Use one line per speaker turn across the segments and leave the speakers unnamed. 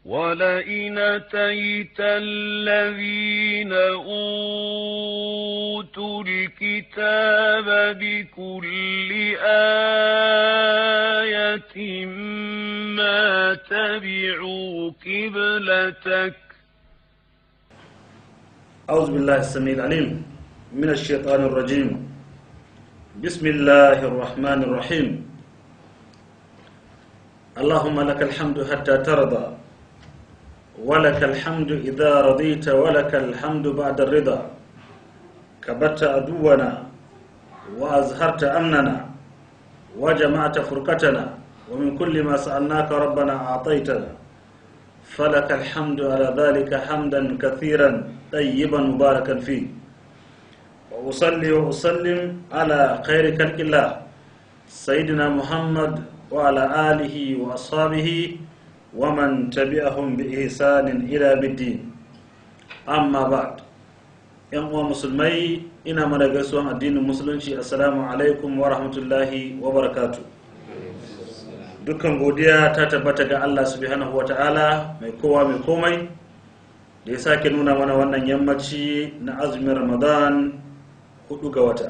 ولئن أتيت الذين أوتوا الكتاب بكل آية ما تبعوا قبلتك
أعوذ بالله السميع العليم من الشيطان الرجيم بسم الله الرحمن الرحيم اللهم لك الحمد حتى ترضى ولك الحمد إذا رضيت ولك الحمد بعد الرضا كبت عدونا وأزهرت أمننا وجمعت فرقتنا ومن كل ما سألناك ربنا أعطيتنا فلك الحمد على ذلك حمدا كثيرا طيبا مباركا فيه وأصلي وأسلم على خير خلق الله سيدنا محمد وعلى آله وأصحابه ومن تبعهم بإحسان إلى بالدين أما بعد ‘yan uwa musulmai ina mana gaisuwan addinin musulunci assalamu alaikum wa rahmatullahi wa barakatu dukkan godiya ta tabbata ga Allah subhanahu wa ta'ala mai kowa mai komai da ya sake nuna mana wannan yammaci na azumin ramadan hudu ga wata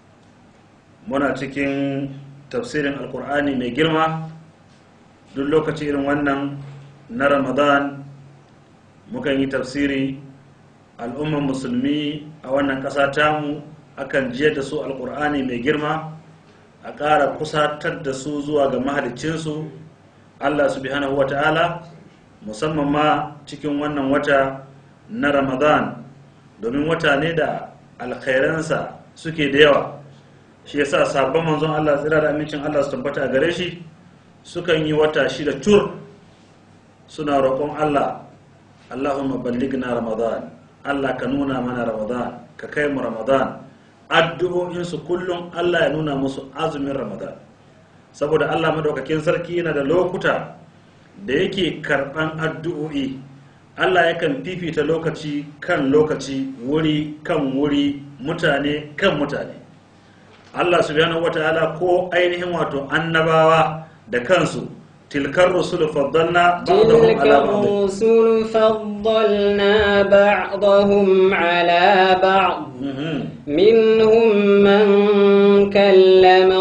muna cikin tafsirin alkur'ani mai girma duk lokaci irin wannan na ramadan mukan yi tafsiri al'umman musulmi a wannan ƙasa tamu akan jiyar da su alkur'ani mai girma a ƙara kusatar da su zuwa ga mahalicinsu allah subhanahu wa ta'ala musamman ma cikin wannan wata na ramadan domin wata ne da alkhairansa suke da yawa shi yasa sabon manzon allah tsira da amincin allah su tabbata a gare shi sukan yi wata shida cur suna roƙon allah allahumma balligna ramadan allah ka nuna mana ramadan ka kai mu ramadan addu'o'insu kullum allah ya nuna musu azumin ramadan saboda allah madaukakin sarki yana da lokuta da yake karɓan addu'o'i allah yakan fifita lokaci kan lokaci wuri kan wuri mutane kan mutane allah subhanahu wata'ala ko ainihin wato annabawa da kansu tilkar rusul faddalna ba'dahum
تلك
ala ba'd
الرسل فضلنا بعضهم على بعض
Mhm.
منهم من كلم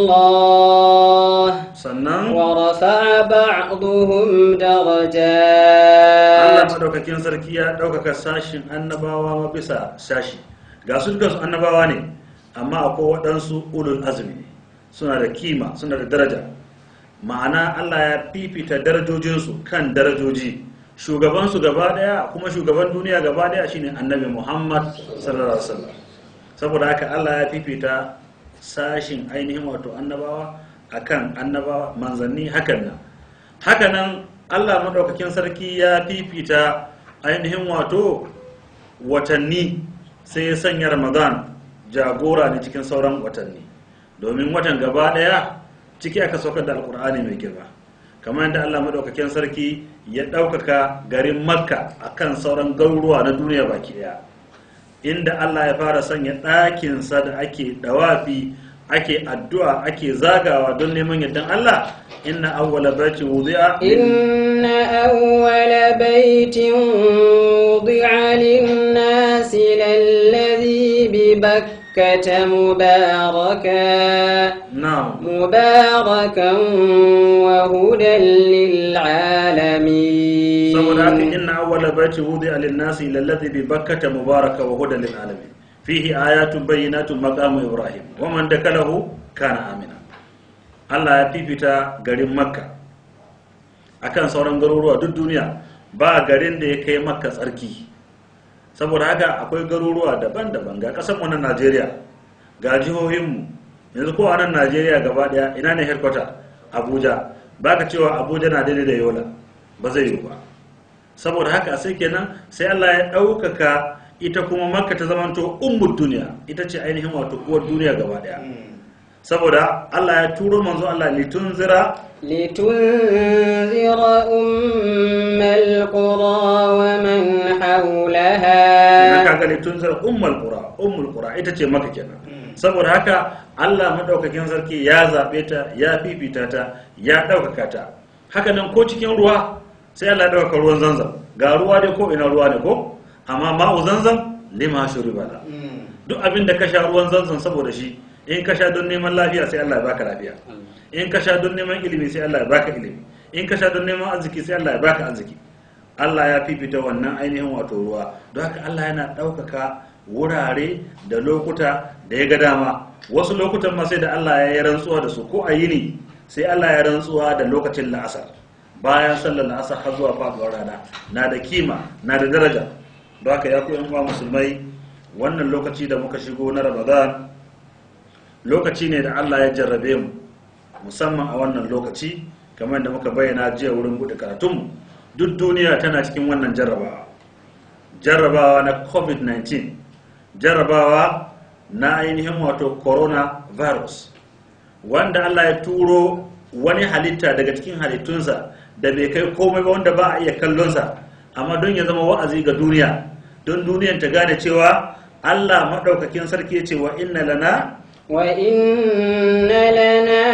الله
sannan
ورفع بعضهم
Allah
درجات
madaukakin sarki ya ɗaukaka sashin annabawa ma bisa sashi ga su dukansu annabawa ne amma akwai waɗansu ulul azumi suna da kima suna da daraja ma'ana Allah ya fifita darajojinsu kan darajoji shugabansu gaba ɗaya kuma shugaban duniya gaba ɗaya shine annabi Muhammad sallallahu alaihi wasallam saboda haka Allah ya fifita sashin ainihin wato annabawa akan annabawa manzanni hakan nan hakanan Allah madaukakin sarki ya fifita ainihin wato watanni sai ya sanya Ramadan jagora ne cikin sauran watanni domin watan gaba daya ciki aka saukar da alkur'ani mai girma kamar yadda Allah madaukakin sarki ya ɗaukaka garin Makka akan sauran garuruwa na duniya baki daya inda Allah ya fara sanya ɗakinsa da ake dawafi ake addu'a ake zagawa don neman yardan Allah inna awwala baitin wudi'a
إن أول بيت وضع للناس للذي ببكة مباركا
na'am
مباركا وهدى للعالمين
saboda haka inna awwala baitin wudi'a lin-nasi lalladhi bi bakkata mubaraka wa hudan lil alamin fihi ayatun bayyinatun maqamu ibrahim wa man dakalahu kana amina Allah ya fifita garin Makka akan sauran garuruwa duk duniya ba garin da ya kai Makka tsarki saboda haka akwai garuruwa daban-daban ga kasar mu na Najeriya ga jihohinmu yanzu ko a nan Najeriya gaba daya ina ne headquarter Abuja baka cewa Abuja na daidai da Yola ba zai yi ba saboda haka sai kenan sai Allah ya ɗaukaka ita kuma makka ta zamanto ummul duniya ita ce ainihin wato uwar duniya gaba daya saboda Allah ya turo manzo Allah litunzira
لتنذر أم القرى ومن حولها
idan ka ga litunzira ummul qura ummul qura ita ce makka kenan saboda haka Allah madaukakin sarki ya zabe ta ya fifita ta ya ɗaukaka ta haka nan ko cikin ruwa sai Allah ya dauka ruwan zanzam ga ruwa dai ko ina ruwa ne ko amma ma'u zanzam lima shuriba la duk abin da ka sha ruwan zanzam saboda shi in ka sha don neman lafiya sai Allah ya baka lafiya in ka sha don neman ilimi sai Allah ya baka ilimi in ka sha don neman arziki sai Allah ya baka arziki Allah ya fifita wannan ainihin wato ruwa don haka Allah yana ɗaukaka wurare da lokuta da ya ga dama wasu lokutan ma sai da Allah ya yi rantsuwa da su ko a yini sai Allah ya rantsuwa da lokacin la'asar bayan sallar la'asar har zuwa faduwar rana na da kima na da daraja don haka ya ku yan uwa musulmai wannan lokaci da muka shigo na ramadan lokaci ne da Allah ya jarrabe mu musamman a wannan lokaci kamar da muka bayyana jiya wurin buɗe karatunmu duk duniya tana cikin wannan jarrabawa jarrabawa na covid-19 jarrabawa na ainihin wato coronavirus wanda Allah ya turo wani halitta daga cikin halittunsa da bai kai komai ba wanda ba a iya kallonsa amma don ya zama wa'azi ga duniya don duniyan ta gane cewa Allah maɗaukakin sarki ya ce wa inna lana
وإن لنا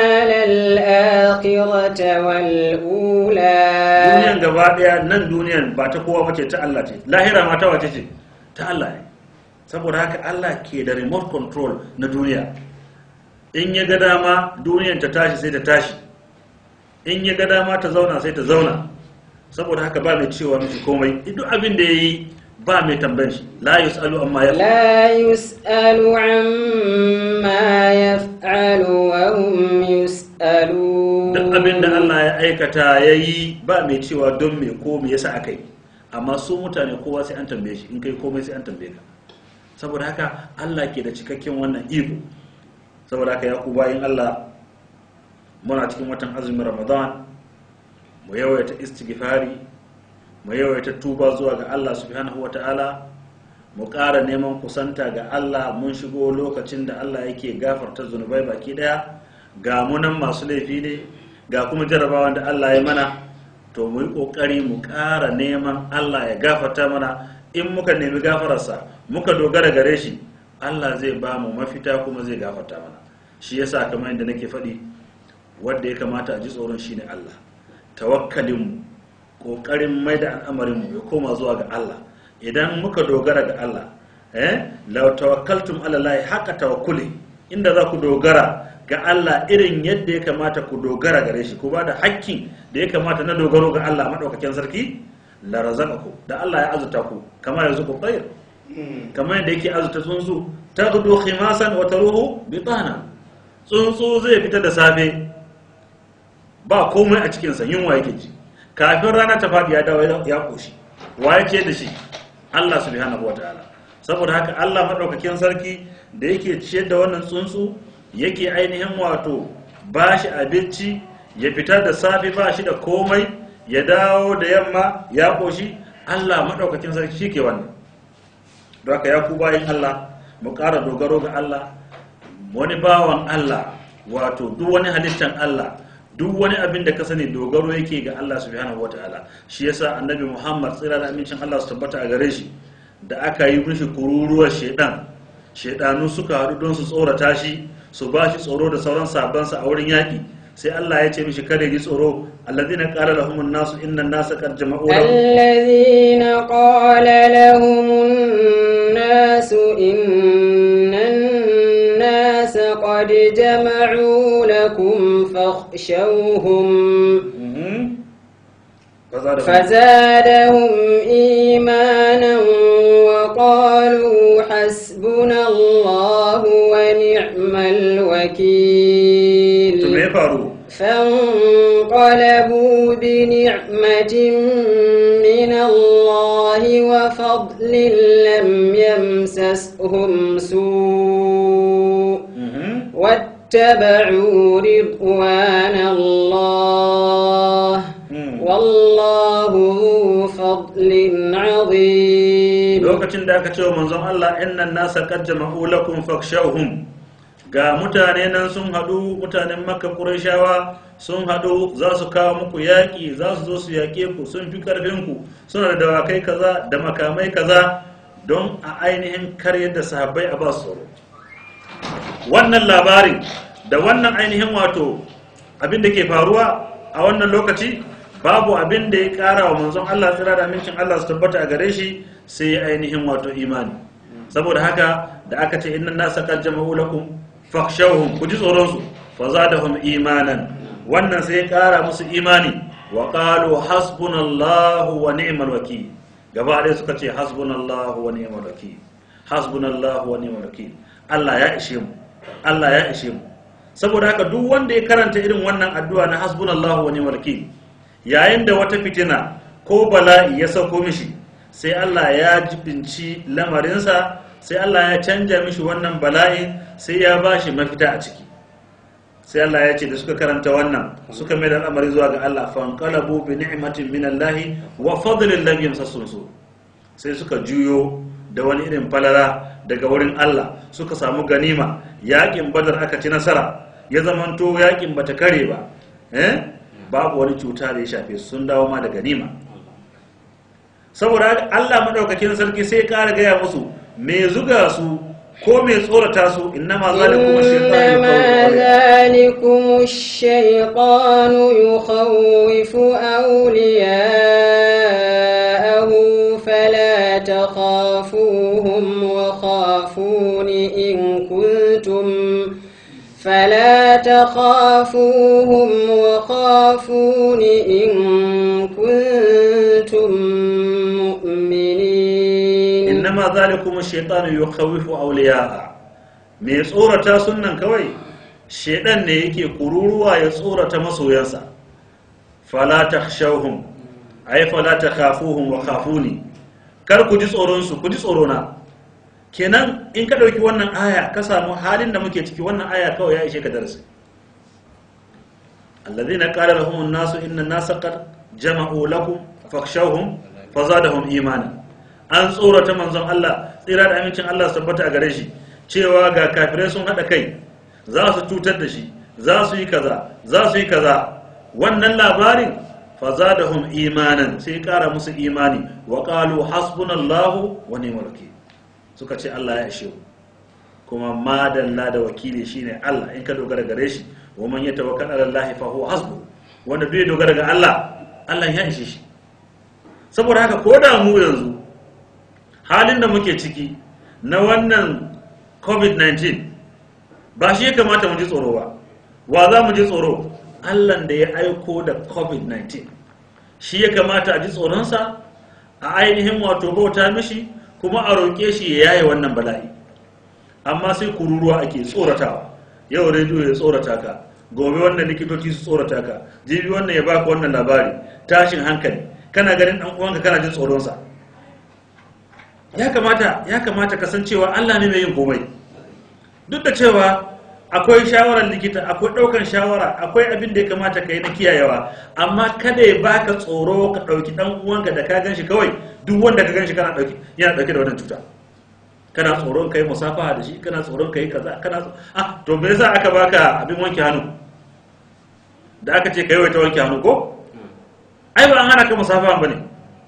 للآخرة والأولى
duniyan gaba daya nan duniyan ba ta kowa bace ta Allah ce lahira ma ta wace ce ta Allah ne saboda haka Allah ke da remote control na duniya in ya ga dama duniyan ta tashi sai ta tashi in ya ga dama ta zauna sai ta zauna saboda haka ba mai cewa miki komai duk abin da yayi ba mai tambayan shi la yusalu amma ya
لا يسأل عما يفعل وهم يسألون
duk abin da Allah ya aikata ya yi ba mai cewa don me ko me yasa aka yi amma su mutane kowa sai an tambaye shi in kai komai sai an tambaye ka saboda haka Allah ke da cikakken wannan iko saboda haka ya ku bayin Allah muna cikin watan azumin Ramadan mu yawaita istighfari mu yawaita tuba zuwa ga Allah subhanahu wata'ala mu ƙara neman kusanta ga Allah mun shigo lokacin da Allah yake gafarta zunubai baki daya ga munan masu laifi ne ga kuma jarabawan da Allah ya mana to mu yi ƙoƙari mu ƙara neman Allah ya gafarta mana in muka nemi gafararsa muka dogara gare shi Allah zai ba mu mafita kuma zai gafarta mana shi yasa kamar yadda nake faɗi wanda ya kamata a ji tsoron shine Allah tawakkalinmu ƙoƙarin mai da al'amarinmu ya koma zuwa ga Allah idan muka dogara ga Allah eh law tawakkaltum ala Allah haka tawakkuli inda za ku dogara ga Allah irin yadda ya kamata ku dogara gare shi ku ba da hakkin da ya kamata na dogaro ga Allah madaukakin sarki la razaqaku da Allah ya azuta ku kama yanzu ku tsayir kamar yadda yake azuta tsuntsu taghdu khimasan wa taruhu bitana tsuntsu zai fita da safe ba komai a cikin sa yunwa yake ji kafin rana ta faɗi ya dawo ya koshi wa ya ce da shi Allah subhanahu wataala saboda haka Allah madaukakin sarki da yake ciyar da wannan tsuntsu yake ainihin wato ba shi abinci ya fita da safe ba shi da komai ya dawo da yamma ya koshi Allah madaukakin sarki shi ke wannan don haka ya ku bayin Allah mu ƙara dogaro ga Allah wani bawan Allah wato duk wani halittan Allah duk wani abin da ka sani dogaro yake ga Allah subhanahu wataala shi yasa annabi Muhammad tsira da amincin Allah su tabbata a gare shi da aka yi mishi kururuwar shedan shedanu suka haɗu don su tsorata shi su ba shi tsoro da sauran sabansa a wurin yaƙi sai Allah ya ce mishi kada ji tsoro alladhina qala lahum an-nasu inna an-nasa qad jama'u lahum
الذين قال لهم الناس إن الناس قد جمعوا لكم فاخشوهم
Mhm. Fazadahum-
فزادهم إيمانا وقالوا حسبنا الله ونعم الوكيل
to me ya faru
فانقلبوا بنعمة من الله وفضل لم يمسسهم سوء
Mhm.
واتبعوا رضوان الله
Mm.
والله ذو فضل عظيم
lokacin da aka ce wa manzon Allah innan nasa qad jama'u lakum fakshawhum ga mutane nan sun hadu mutanen makka qurayshawa sun hadu za su kawo muku yaki za su zo su yake ku sun fi karfin ku suna da dawakai kaza da makamai kaza don a ainihin karyar da sahabbai a ba su tsoro wannan labarin da wannan ainihin wato abin da ke faruwa a wannan lokaci babu abin da ya kara wa manzon Allah tsira da amincin Allah su tabbata a gare shi sai ya ainihin wato imani saboda haka da aka ce inna nasa qad jama'u lakum fakhshawhum ku ji tsoron su fa zadahum imanan wannan sai ya kara musu imani wa qalu hasbunallahu wa ni'mal wakeel gaba ɗaya suka ce hasbunallahu wa ni'mal wakeel hasbunallahu wa ni'mal wakeel Allah ya ishe mu Allah ya ishe mu saboda haka duk wanda ya karanta irin wannan addu'a na hasbunallahu wa ni'mal wakeel yayin da wata fitina ko bala'i ya sauko mishi sai Allah ya jibinci lamarinsa sai Allah ya canja mishi wannan bala'i sai ya bashi mafita a ciki sai Allah ya ce da suka karanta wannan suka mai da al'amari zuwa ga Allah fanqalabu bi ni'matin minallahi wa fadlin lam yamsasun su sai suka juyo da wani irin falala daga wurin Allah suka samu ganima yakin badar aka ci nasara ya zamanto yakin bata kare ba eh babu wani cuta da ya shafe su sun dawo ma da ganima saboda Allah madaukakin sarki sai kara gaya musu me zuga su ko me tsorata su innama zalikum
إنما
shaytanu
ذلكم الشيطان يخوف أولياءه فلا تخافوهم وخافون إن كنتم فلا تخافوهم وخافون إن كنتم مؤمنين
innama zalikum shaytanu yukhawifu awliya'a me tsorata sunnan kawai shedan ne yake kururuwa ya tsorata masoyansa fala takhshawhum ay fala takhafuhum wa khafuni kar ku ji tsoron su ku ji tsorona kenan in ka dauki wannan aya ka samu halin da muke ciki wannan aya kawai ya ishe ka darasi alladhina qala lahum an-nasu inna an-nasa qad jama'u lakum fakhshawhum fazadahum imanan an tsorata manzon Allah tsira da amincin Allah su tabbata a gare shi cewa ga kafirai sun haɗa kai za su cutar da shi za su yi kaza za su yi kaza wannan labarin fazadahum imanan sai ƙara musu imani wa qalu hasbunallahu wa ni'mal wakeel suka ce Allah ya ishe mu kuma madalla da wakili shine Allah in ka dogara gare shi wa man yatawakkal ala Allah fa huwa hasbu wanda bai dogara ga Allah Allah ya ishe shi saboda haka ko da mu yanzu halin da muke ciki na wannan covid-19 ba shi ya kamata mu ji tsoro ba wa za mu ji tsoro allan da ya aiko da covid-19 shi ya kamata a ji tsoronsa a ainihin wato bauta mishi kuma a roƙe shi ya yaye wannan bala'i amma sai kururuwa ake tsoratawa yau rediyo ya tsorata ka gobe wannan likitoci su tsorata ka jibi wannan ya baka wannan labari tashin hankali kana ganin ɗan uwanka kana jin tsoronsa ya kamata ya kamata kasancewa Allah ne mai yin komai duk da cewa akwai shawarar likita akwai ɗaukan shawara akwai abin da ya kamata ka yi na kiyayewa amma kada ya baka tsoro ka ɗauki ɗan uwanka da ka gan shi kawai duk wanda ka gan shi kana ɗauki yana ɗauke da wannan cuta kana tsoron kai musafaha da shi kana tsoron kai kaza kana tso- ah to me yasa aka baka abin wanke hannu da aka ce kai wai ta wanke hannu ko ai ba an hana ka musafaha bane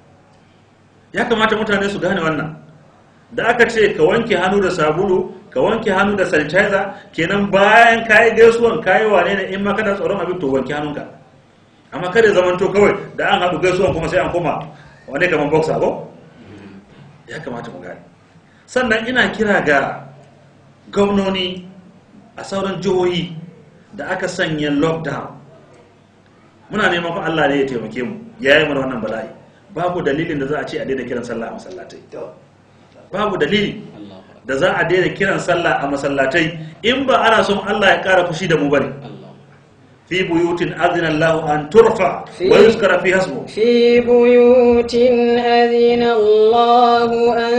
ya kamata mutane su gane wannan da aka ce ka wanke hannu da sabulu ka wanke hannu da sanitizer kenan bayan kayi gaisuwan kayi wane ne in ma kana tsoron abin to wanke hannunka amma kada ya zamanto kawai da an haɗu gaisuwan kuma sai an koma wane kamar boxer ko ya kamata mu gane sannan ina kira ga gwamnoni a sauran jihohi da aka sanya lockdown muna neman fa Allah ne ya taimake mu ya yi mana wannan bala'i babu dalilin da za a ce a daina kiran sallah a masallatai babu dalili da za a daina kiran sallah a masallatai in ba ana son Allah ya kara fushi da mu bane fi buyutin azina Allah an turfa wa yuzkara fi hasbu
في بيوت أذن الله أن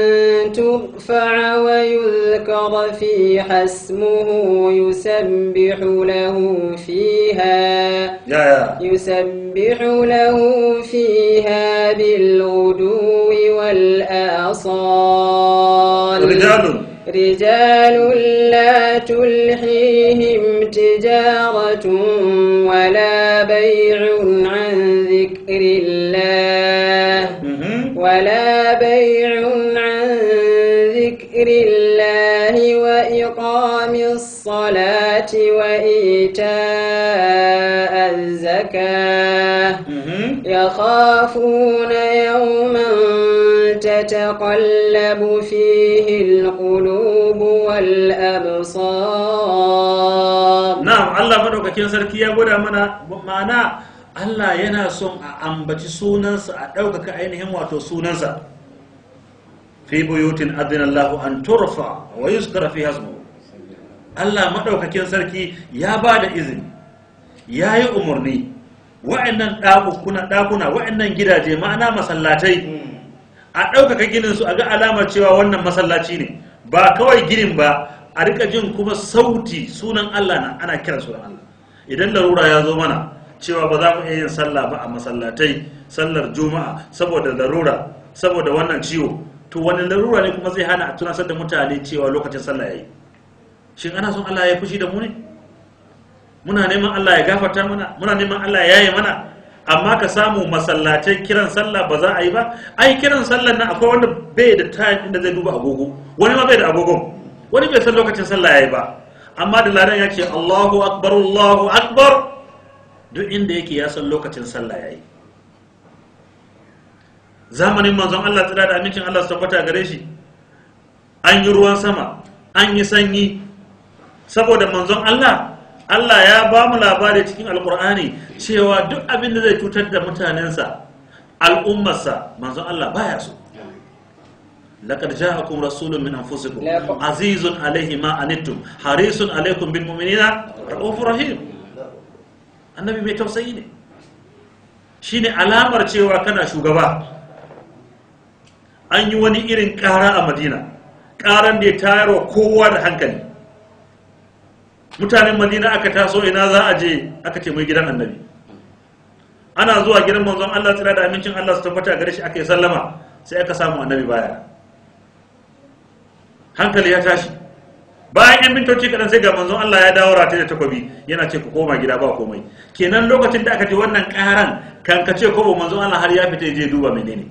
ترفع ويذكر فيها اسمه يسبح له فيها
ya ya
يسبح له فيها بالغدو والآصال
rijalun
رجال لا تلهيهم تجارة ولا بيع عن ذكر الله
mhm,
ولا بيع عن ذكر الله وإقام الصلاة وإيتاء الزكاة
mhm.
يخافون يوما تتقلب فيه القلوب والأبصار
na'am Allah madaukakin sarki ya gwada mana ma'ana Allah yana son a ambaci sunansa a ɗaukaka ainihin wato sunansa fi buyutin adinallahu an turfa wa yuzkara fi hasmu Allah madaukakin sarki ya ba da izini ya yi umarni wa'annan ɗakuna ɗakuna wa'annan gidaje ma'ana masallatai a ɗaukaka ginin su a ga alamar cewa wannan masallaci ne ba kawai ginin ba a rika jin kuma sauti sunan Allah na ana kiran sunan Allah idan larura ya zo mana cewa ba za mu iya yin sallah ba a masallatai sallar juma'a saboda larura saboda wannan ciwo to wani larura ne kuma zai hana a tunasar da mutane cewa lokacin sallah yayi shin ana son Allah ya fushi da mu ne muna neman Allah ya gafarta mana muna neman Allah ya yaye mana amma ka samu masallatai kiran sallah ba za a yi ba ai kiran sallah na akwai wanda bai da time inda zai duba agogo wani ma bai da agogon wani bai san lokacin sallah yayi ba amma da ladan ya ce Allahu akbar Allahu akbar duk inda yake ya san lokacin sallah yayi zamanin manzon Allah tsira da amincin Allah su tabbata gare shi an yi ruwan sama an yi sanyi saboda manzon Allah Allah ya ba mu labari cikin alkur'ani cewa duk abin da zai cutar da mutanensa al'ummarsa manzon Allah baya so laqad ja'akum rasulun min anfusikum
Laqad-
azizun alayhi ma anittum harisun alaykum bil mu'minina raufur rahim annabi mai tausayi ne shine alamar cewa kana shugaba an yi wani irin ƙara a madina ƙaran da ya tayarwa kowa da hankali mutanen madina aka taso ina za a je aka ce mai gidan annabi ana zuwa gidan manzon Allah tsira da amincin Allah su tabbata gare shi aka yi sallama sai aka samu annabi baya hankali ya tashi bayan yan mintoci kaɗan sai ga manzon Allah ya dawo rataye da takobi yana ce ku koma gida ba komai kenan lokacin da aka ji wannan ƙaran kan ka ce kobo manzon Allah har ya fita ya je duba menene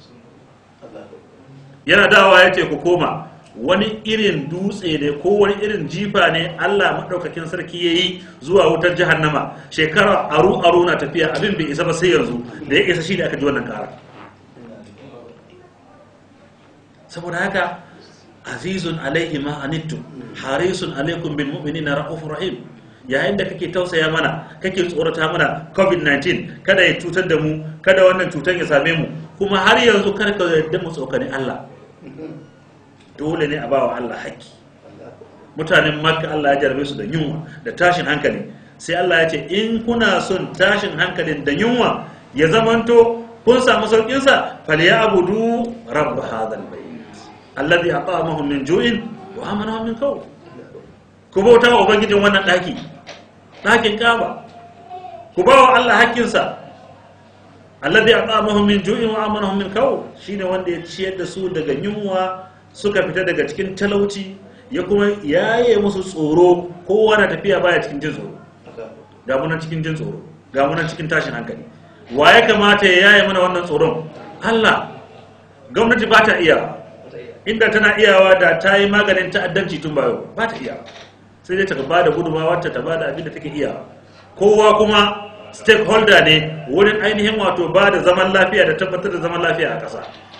yana dawa ya ce ku koma wani irin dutse ne ko wani irin jifa ne Allah maɗaukakin sarki ya yi zuwa wutar jahannama shekara aru aru na tafiya abin bai isa ba sai yanzu da ya isa shi da aka ji wannan ƙara saboda haka azizun alaihi ma anittum harisun alaikum bil mu'minina raufur rahim yayin da kake tausaya mana kake tsorata mana covid-19 kada ya cutar da mu kada wannan cutar ya same mu kuma har yanzu kar ka yarda mu tsokani Allah dole ne a bawa Allah haƙƙi mutanen makka Allah ya jarabe su da yunwa da tashin hankali sai Allah ya ce in kuna son tashin hankalin da yunwa ya zamanto kun samu saukin sa falyabudu rabb hadal bayt alladhi at'amahum min ju'in wa amanahum min khawf ku bauta wa ubangijin wannan daki dakin kaba ku bawa Allah haƙƙinsa alladhi at'amahum min ju'in wa amanahum min khawf shine wanda ya ciyar da su daga yunwa suka fita daga cikin talauci ya kuma yaye musu tsoro kowa na tafiya baya cikin jin tsoro ga munan cikin jin tsoro ga munan cikin tashin hankali wa ya kamata ya yaye mana wannan tsoron Allah gwamnati ba ta iya inda tana iyawa da ta yi maganin ta'addanci tun bayo ba ta iya sai dai ta ba da gudunmawa ta ba da abin da take iya kowa kuma stakeholder ne wurin ainihin wato ba da zaman lafiya da tabbatar da zaman lafiya a ƙasa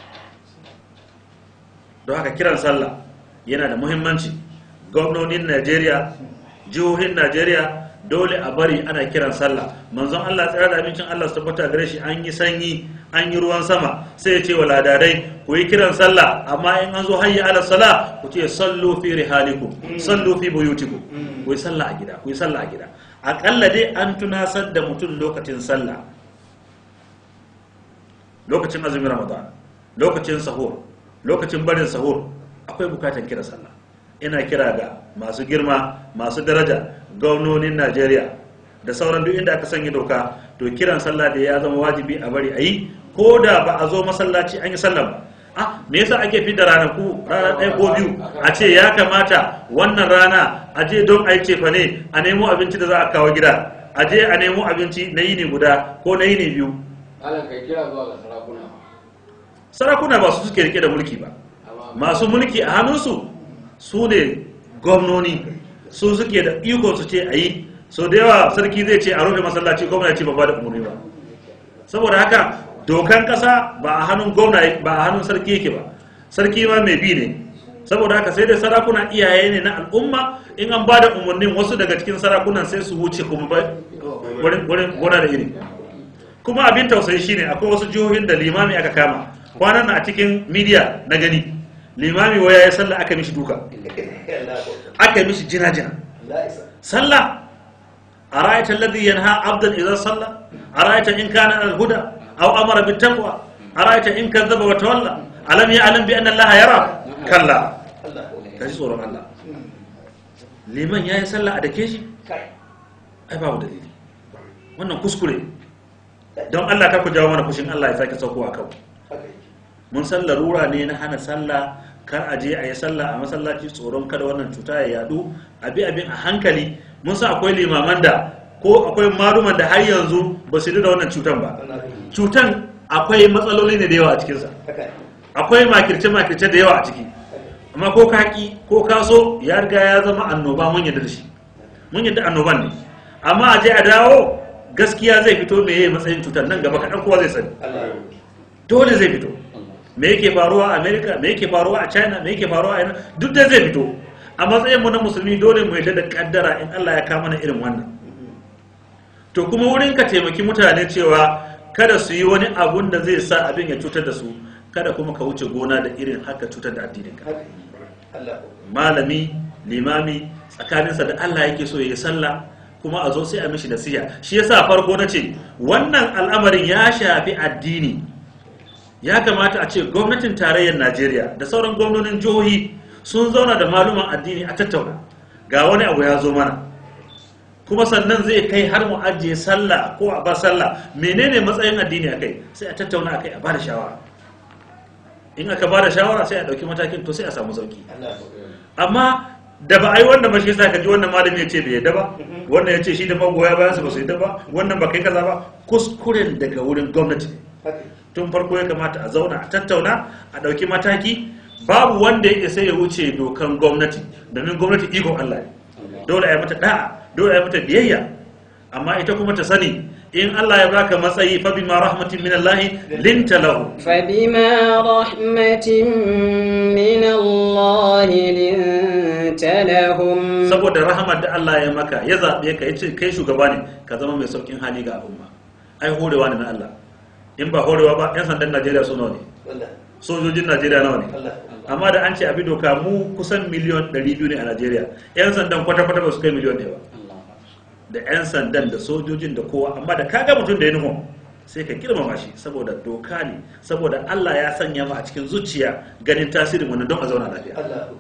don haka kiran sallah yana da muhimmanci gwamnonin najeriya jihohin najeriya dole a bari ana kiran sallah manzon allah tsira da abincin allah su tabbata gare shi an yi sanyi an yi ruwan sama sai ya ce wa ladadai ku yi kiran sallah amma in an zo hayya ala sala ku ce sallu fi rihalikum sallu fi buyutikum ku yi sallah a gida ku yi sallah a gida akalla dai an tunasar da mutum lokacin sallah lokacin azumin ramadan lokacin sahur lokacin barin sahur akwai bukatar kira sallah ina kira ga masu girma masu daraja gwamnonin najeriya da sauran duk inda aka sanya doka to kiran sallah da ya zama wajibi a bari a yi ko da ba a zo masallaci an yi sallah ba ah me yasa ake fi da ranaku rana ɗaya ko biyu a ce ya kamata wannan rana a je don a yi cefa ne a nemo abinci da za a kawo gida a je a nemo abinci na yini guda ko na yini biyu
Malam kai kira zuwa ga sarakuna.
sarakuna ba su suke rike da mulki ba masu mulki a hannunsu su ne gwamnoni su suke da iko su ce a yi so da yawa sarki zai ce a rufe masallaci gwamnati ba ba da umarni ba saboda haka dokan kasa ba a hannun gwamna ba a hannun sarki yake ba sarki ma mai bi ne saboda haka sai dai sarakuna iyaye ne na al'umma in an ba da umarnin wasu daga cikin sarakunan sai su wuce kuma ba wurin wurin gona da iri kuma abin tausayi shine akwai wasu jihohin da limami aka kama kwanan na a cikin media na gani limami waya ya sallah aka mishi duka aka yi mishi jina-jina sallah a ra'ayta alladhi yanha abdan idan sallah a ra'ayta in kana al huda aw amara bit taqwa a ra'ayta in kadzaba wa tawalla alam ya'lam bi anna allaha yara kalla kaji tsoron Allah liman yayi sallah a dake shi ai babu dalili wannan kuskure don Allah ka ku jawo mana fushin Allah ya sake saukowa kan mun san larura ne na hana sallah kar a je a yi sallah a masallaci tsoron kada wannan cuta ya yadu abi abin a hankali mun san akwai limaman da ko akwai maluman da har yanzu ba su da wannan cutan ba cutan akwai matsaloli ne da yawa a cikinsa akwai makirce-makirce da yawa a ciki amma ko ka ki ko ka so ya riga ya zama annoba mun yadda da shi mun yadda annoban ne amma a je a dawo gaskiya zai fito me yayi matsayin cutar nan gaba kaɗan kowa zai sani dole zai fito me yake faruwa a america me yake faruwa a china me yake faruwa a yana duk da zai fito a matsayin mu na musulmi dole mu yadda da kaddara in Allah ya kama na irin wannan to kuma wurin ka taimaki mutane cewa kada su yi wani abun da zai sa abin ya cutar da su kada kuma ka wuce gona da irin haka cutar da addinin ka malami limami tsakaninsa da Allah yake so ya yi sallah kuma a zo sai a mishi nasiha shi yasa farko na ce wannan al'amarin ya shafi addini ya kamata a ce gwamnatin tarayyar najeriya da sauran gwamnonin jihohi sun zauna da maluman addini a tattauna ga wani abu ya zo mana kuma sannan zai kai har mu ajiye sallah ko a ba sallah menene matsayin addini a kai sai a tattauna a kai a ba da shawara in aka ba da shawara sai a ɗauki matakin to sai a samu sauki amma da ba a yi wannan ba shi sa ka ji wannan malami ya ce bai yadda ba wannan ya ce shi da magoya bayan su ba su yadda ba wannan ba kai kaza ba kuskuren daga wurin gwamnati tun farko ya kamata a zauna a tattauna a ɗauki mataki babu wanda ya sai ya wuce dokan gwamnati domin gwamnati ikon Allah ne dole a yi mata da'a dole a yi mata biyayya amma ita kuma ta sani in Allah ya baka matsayi fa bima rahmatin min Allah linta lahu
فبما رحمة من الله لنت لهم
saboda rahamar da Allah ya maka ya zaɓe ka ya ce kai shugaba ne ka zama mai saukin hali ga al'umma ai horewa ne na Allah in ba horewa ba 'yan sandan Najeriya su nawa ne sojojin Najeriya nawa ne amma da an ce abi doka mu kusan miliyon 200 ne a Najeriya 'yan sandan kwata-kwata ba su kai miliyon ɗaya ba da 'yan sandan da sojojin da kowa amma da kaga mutum da uniform sai ka girmama shi saboda doka ne saboda Allah ya sanya mu a cikin zuciya ganin tasirin wannan don a zauna lafiya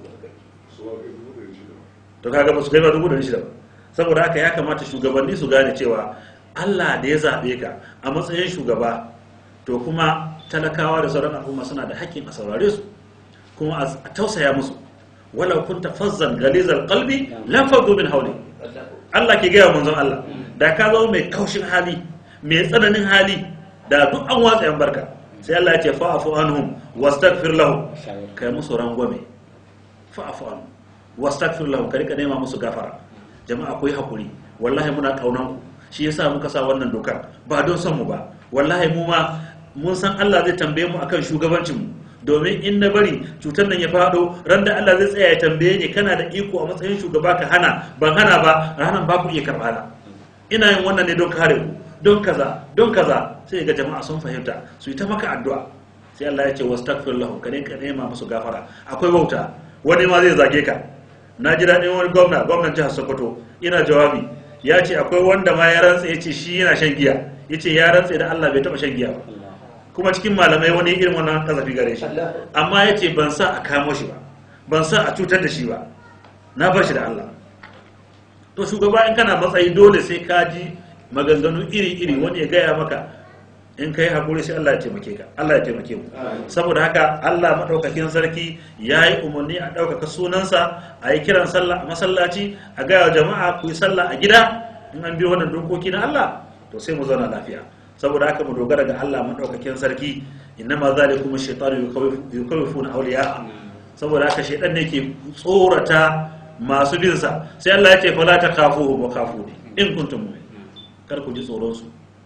to kaga ba su kai ba dubu da shida ba saboda haka ya kamata shugabanni su gane cewa Allah da ya zaɓe ka a matsayin shugaba to kuma talakawa da sauran al'umma suna da haƙƙin a saurare su kuma a tausaya musu walau kunta fazzan galizal qalbi lam faddu min hawli Allah ke gaya manzon Allah da ka zama mai kaushin hali mai tsananin hali da duk an watsa yan barka sai Allah ya ce fa'afu anhum wastaghfir lahum kai musu rangwame fa'afu anhum wastaghfir lahum ka rika nema musu gafara jama'a ku yi hakuri wallahi muna kaunan ku shi yasa muka sa wannan dokar ba don son mu ba wallahi mu ma mun san Allah zai tambaye mu akan shugabancin mu domin in na bari cutar nan ya fado ran da Allah zai tsaya ya tambaye ni kana da iko a matsayin shugaba ka hana ban hana ba ranan ba ku iya karɓa na ina yin wannan ne don kare ku don kaza don kaza sai ga jama'a sun fahimta su yi ta maka addu'a sai Allah ya ce wastaghfir lahum ka ne ka nema musu gafara akwai wauta wani ma zai zage ka na ji daɗin wani gwamna gwamnan jihar Sokoto ina jawabi ya ce akwai wanda ma ya rantsa ya ce shi yana shan giya ya ce ya rantsa da Allah bai taɓa shan giya ba kuma cikin malamai wani irin wannan kazafi gare shi amma ya ce ban sa a kamo shi ba ban sa a cutar da shi ba na bar shi da Allah to shugaba in kana matsayi dole sai ka ji maganganu iri-iri wani ya gaya maka in ka yi haƙuri sai Allah ya taimake ka Allah ya taimake mu saboda haka Allah maɗaukakin sarki ya yi umarni a ɗaukaka sunansa a yi kiran sallah a masallaci a gaya wa jama'a ku yi sallah a gida in an bi wannan dokoki na Allah to sai mu zauna lafiya saboda haka mu dogara ga Allah maɗaukakin sarki innama zalikum ash-shaytanu yukawwifuna awliya saboda haka shaytan ne ke tsorata masu bin sa sai Allah ya ce fala takhafuhu wa khafuni in kuntum mu'minin kar ku ji tsoron su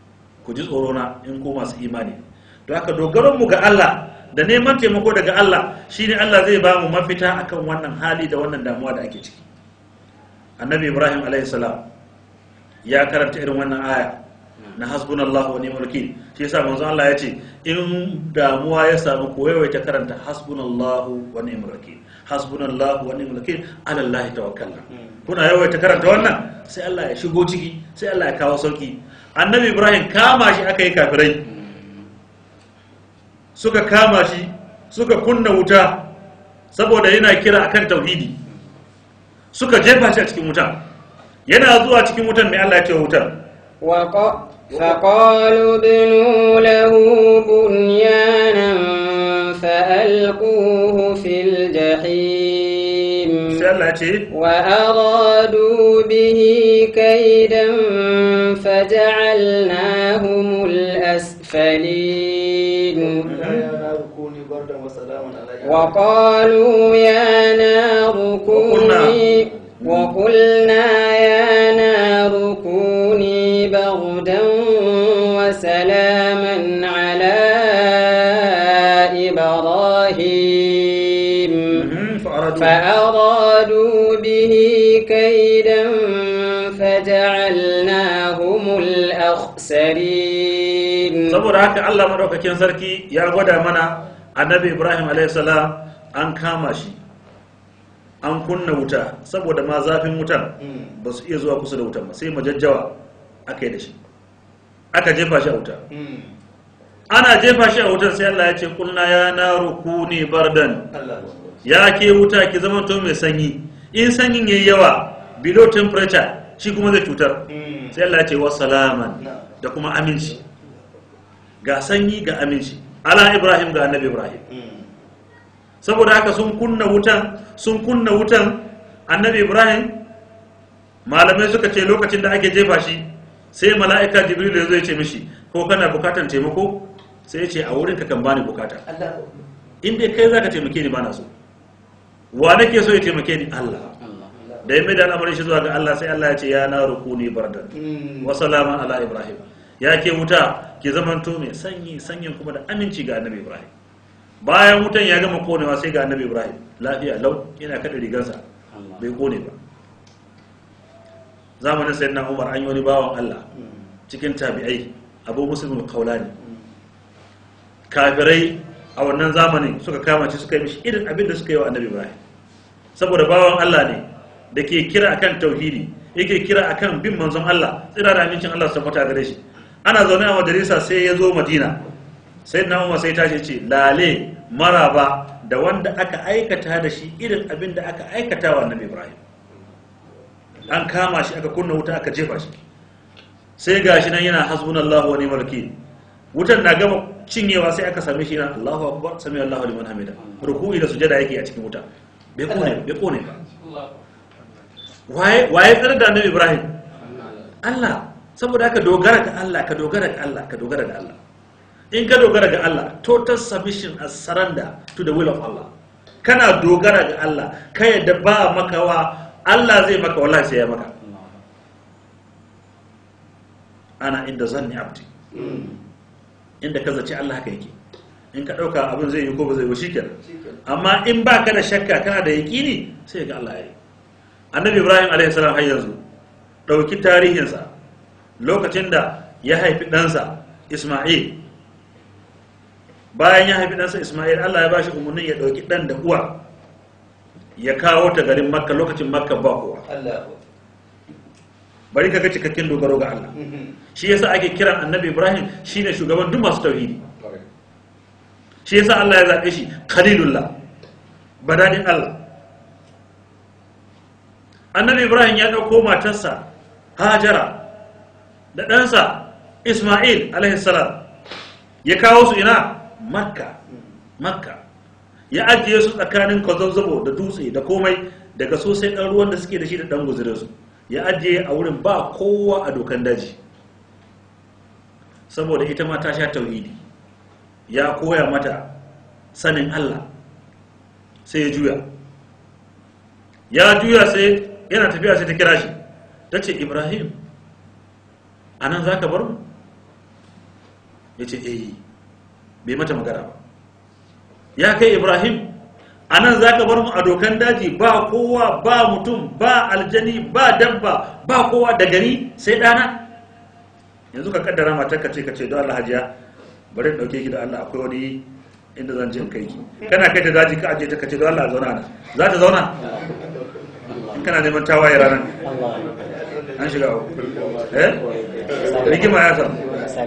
ku ji tsoro na in ku masu imani don haka dogaron mu ga Allah da neman taimako daga Allah shine Allah zai ba mu mafita akan wannan hali da wannan damuwa da ake ciki annabi ibrahim alaihi salam ya karanta irin wannan aya na hasbunallahu wa ni'mal wakil shi yasa manzo Allah ya ce in damuwa ya samu ko yawaita karanta hasbunallahu wa ni'mal wakil hasbunallahu wa ni'mal wakil ala Allah tawakkalna kuna yawaita karanta wannan sai Allah ya shigo ciki sai Allah ya kawo sauki annabi ibrahim kama shi aka yi kafirai suka kama shi suka kunna wuta saboda yana kira akan tauhidi suka jefa shi a cikin wutan yana zuwa cikin wutan mai Allah ya ce wa wutan
وق- فقالوا ابنوا له بنيانا فألقوه في الجحيم
sai Allah ya ce
وأرادوا به كيدا فجعلناهم الأسفلين وقالوا يا نار كوني وقلنا يا نار كوني بردا وسلاما على إبراهيم
Mhm, fa'aradu.
فأرادوا به كيدا فجعلناهم الأخسرين
saboda haka Allah madaukakin sarki ya gwada mana annabi Ibrahim a.s. an kama shi an kunna wuta saboda ma zafin wutan ba su iya zuwa kusa da wutan ba sai majajjawa aka yi da shi aka jefa shi a wuta ana jefa shi a wutan sai Allah ya ce kulna ya naru kuni bardan ya ke wuta ki zama to mai sanyi in sanyin yayi yawa below temperature shi kuma zai cutar sai Allah ya ce wa salaman da kuma aminci ga sanyi ga aminci ala ibrahim ga annabi ibrahim saboda haka sun kunna wutan sun kunna wutan annabi ibrahim malamai suka ce lokacin da ake jefa shi sai mala'ika jibril ya zo ya ce mishi ko kana bukatan taimako sai ya ce a wurin ka kan bani bukata in dai kai zaka taimake ni bana so wa nake so ya taimake ni Allah da ya mai da al'amarin shi zuwa ga Allah sai Allah ya ce ya na rukuni bardan wa salaman ala ibrahim ya ke wuta ke zamanto mai sanyi sanyin kuma da aminci ga annabi ibrahim bayan wutan ya gama konewa sai ga annabi ibrahim lafiya lau yana kada rigarsa bai kone ba zamanin sayyidina umar an yi wani bawan allah cikin tabi'ai abu muslim kaulani kafirai a wannan zamanin suka kama shi suka yi mishi irin abin da suka yi wa annabi ibrahim saboda bawan allah ne da ke kira akan tauhidi yake kira akan bin manzon allah tsira da amincin allah su tabbata gare shi ana zaune a majalisa sai ya zo madina sai na umar sai tashi ce lale maraba da wanda aka aikata da shi irin abin da aka aikata wa annabi ibrahim an kama shi aka kunna wuta aka jefa shi sai gashi nan yana hasbunallahu wa ni'mal wakil wutan na gama cinyewa sai aka same shi yana Allahu akbar sami Allahu liman hamida ruku'i da sujada yake a cikin wuta bai kone bai kone ba waye waye tsare da annabi ibrahim Allah saboda haka dogara ga Allah ka dogara ga Allah ka dogara ga Allah in ka dogara ga Allah total submission and surrender to the will of Allah kana dogara ga Allah ka yadda ba makawa Allah zai maka wallahi sai ya maka ana inda zanni abdi inda ka zaci Allah haka yake in ka dauka abin zai yi ko ba zai yi shikenan amma in ba ka da shakka kana da yaqini sai ga Allah ya yi annabi Ibrahim alaihi salam har yanzu dauki tarihinsa lokacin da ya haifi ɗansa Ismail bayan ya haifi ɗansa Ismail Allah ya bashi umarnin ya ɗauki ɗan da uwa ya kawo ta garin Makka lokacin Makka ba kowa bari ka ga cikakken dogaro ga Allah shi yasa ake kiran annabi Ibrahim shine shugaban duk masu tauhidi shi yasa Allah ya zaɓe shi khalilullah badadin Allah annabi Ibrahim ya ɗauko matarsa Hajara da ɗansa Ismail alaihissalam ya kawo su ina makka makka ya ajiye su tsakanin kwazazzabo da dutse da komai daga sosai ɗan ruwan da suke da shi da ɗan guzure su ya ajiye a wurin ba kowa a dokan daji saboda ita ma ta sha tauhidi ya koya mata sanin Allah sai ya juya ya juya sai yana tafiya sai ta kira shi ta ce ibrahim a nan za ka bar mu ya ce eh bai mata magana ba ya kai ibrahim a nan za ka bar mu a dokan daji ba kowa ba mutum ba aljani ba dabba ba kowa da gari sai ɗana yanzu ka kaddara matar ka ce ka ce don allah hajiya bari in ɗauke ki da allah akwai wani inda zan je in kai ki kana kai ta daji ka aje ta ka ce don allah zauna na za ta zauna in kana neman tawaye ranar an shiga uku eh rigima ya samu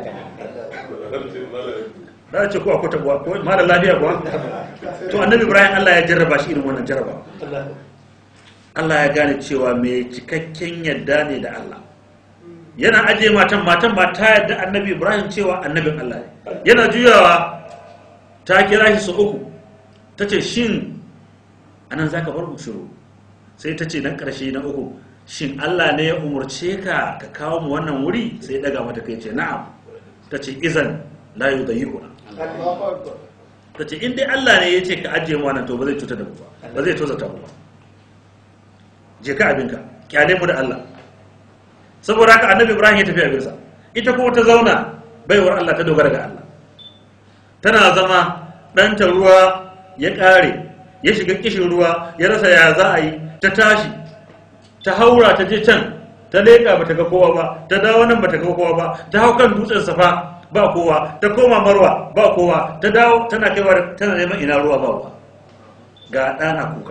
da ce ko akwai tabuwa ko ma da lafiya kuwa to annabi ibrahim allah ya jarraba shi irin wannan jarraba allah ya gane cewa mai cikakken yadda ne da allah yana ajiye matan matan ba ta yadda annabi ibrahim cewa annabin allah ne yana juyawa ta kira shi su uku ta ce shin anan za ka bar mu shiru sai ta ce nan ƙarshe na uku shin allah ne ya umarce ka ka kawo mu wannan wuri sai ya daga mata kai ce na'am ta ce izan la yu da ta ce in dai allah ne ya ce ka ajiye mu wannan to ba zai cuta da mu ba ba zai tozata mu ba je ka abinka kyale mu da allah saboda haka annabi ibrahim ya tafi abinsa ita kuma ta zauna baiwar allah ta dogara ga allah tana zama ɗanta ruwa ya ƙare ya shiga kishin ruwa ya rasa ya za a yi ta tashi ta haura ta je can ta leƙa ba ta ga kowa ba ta dawo nan ba ta ga kowa ba ta hau kan dutsen safa ba kowa ta koma marwa ba kowa ta dawo tana kaiwa tana neman ina ruwa ba ruwa ga ɗana kuka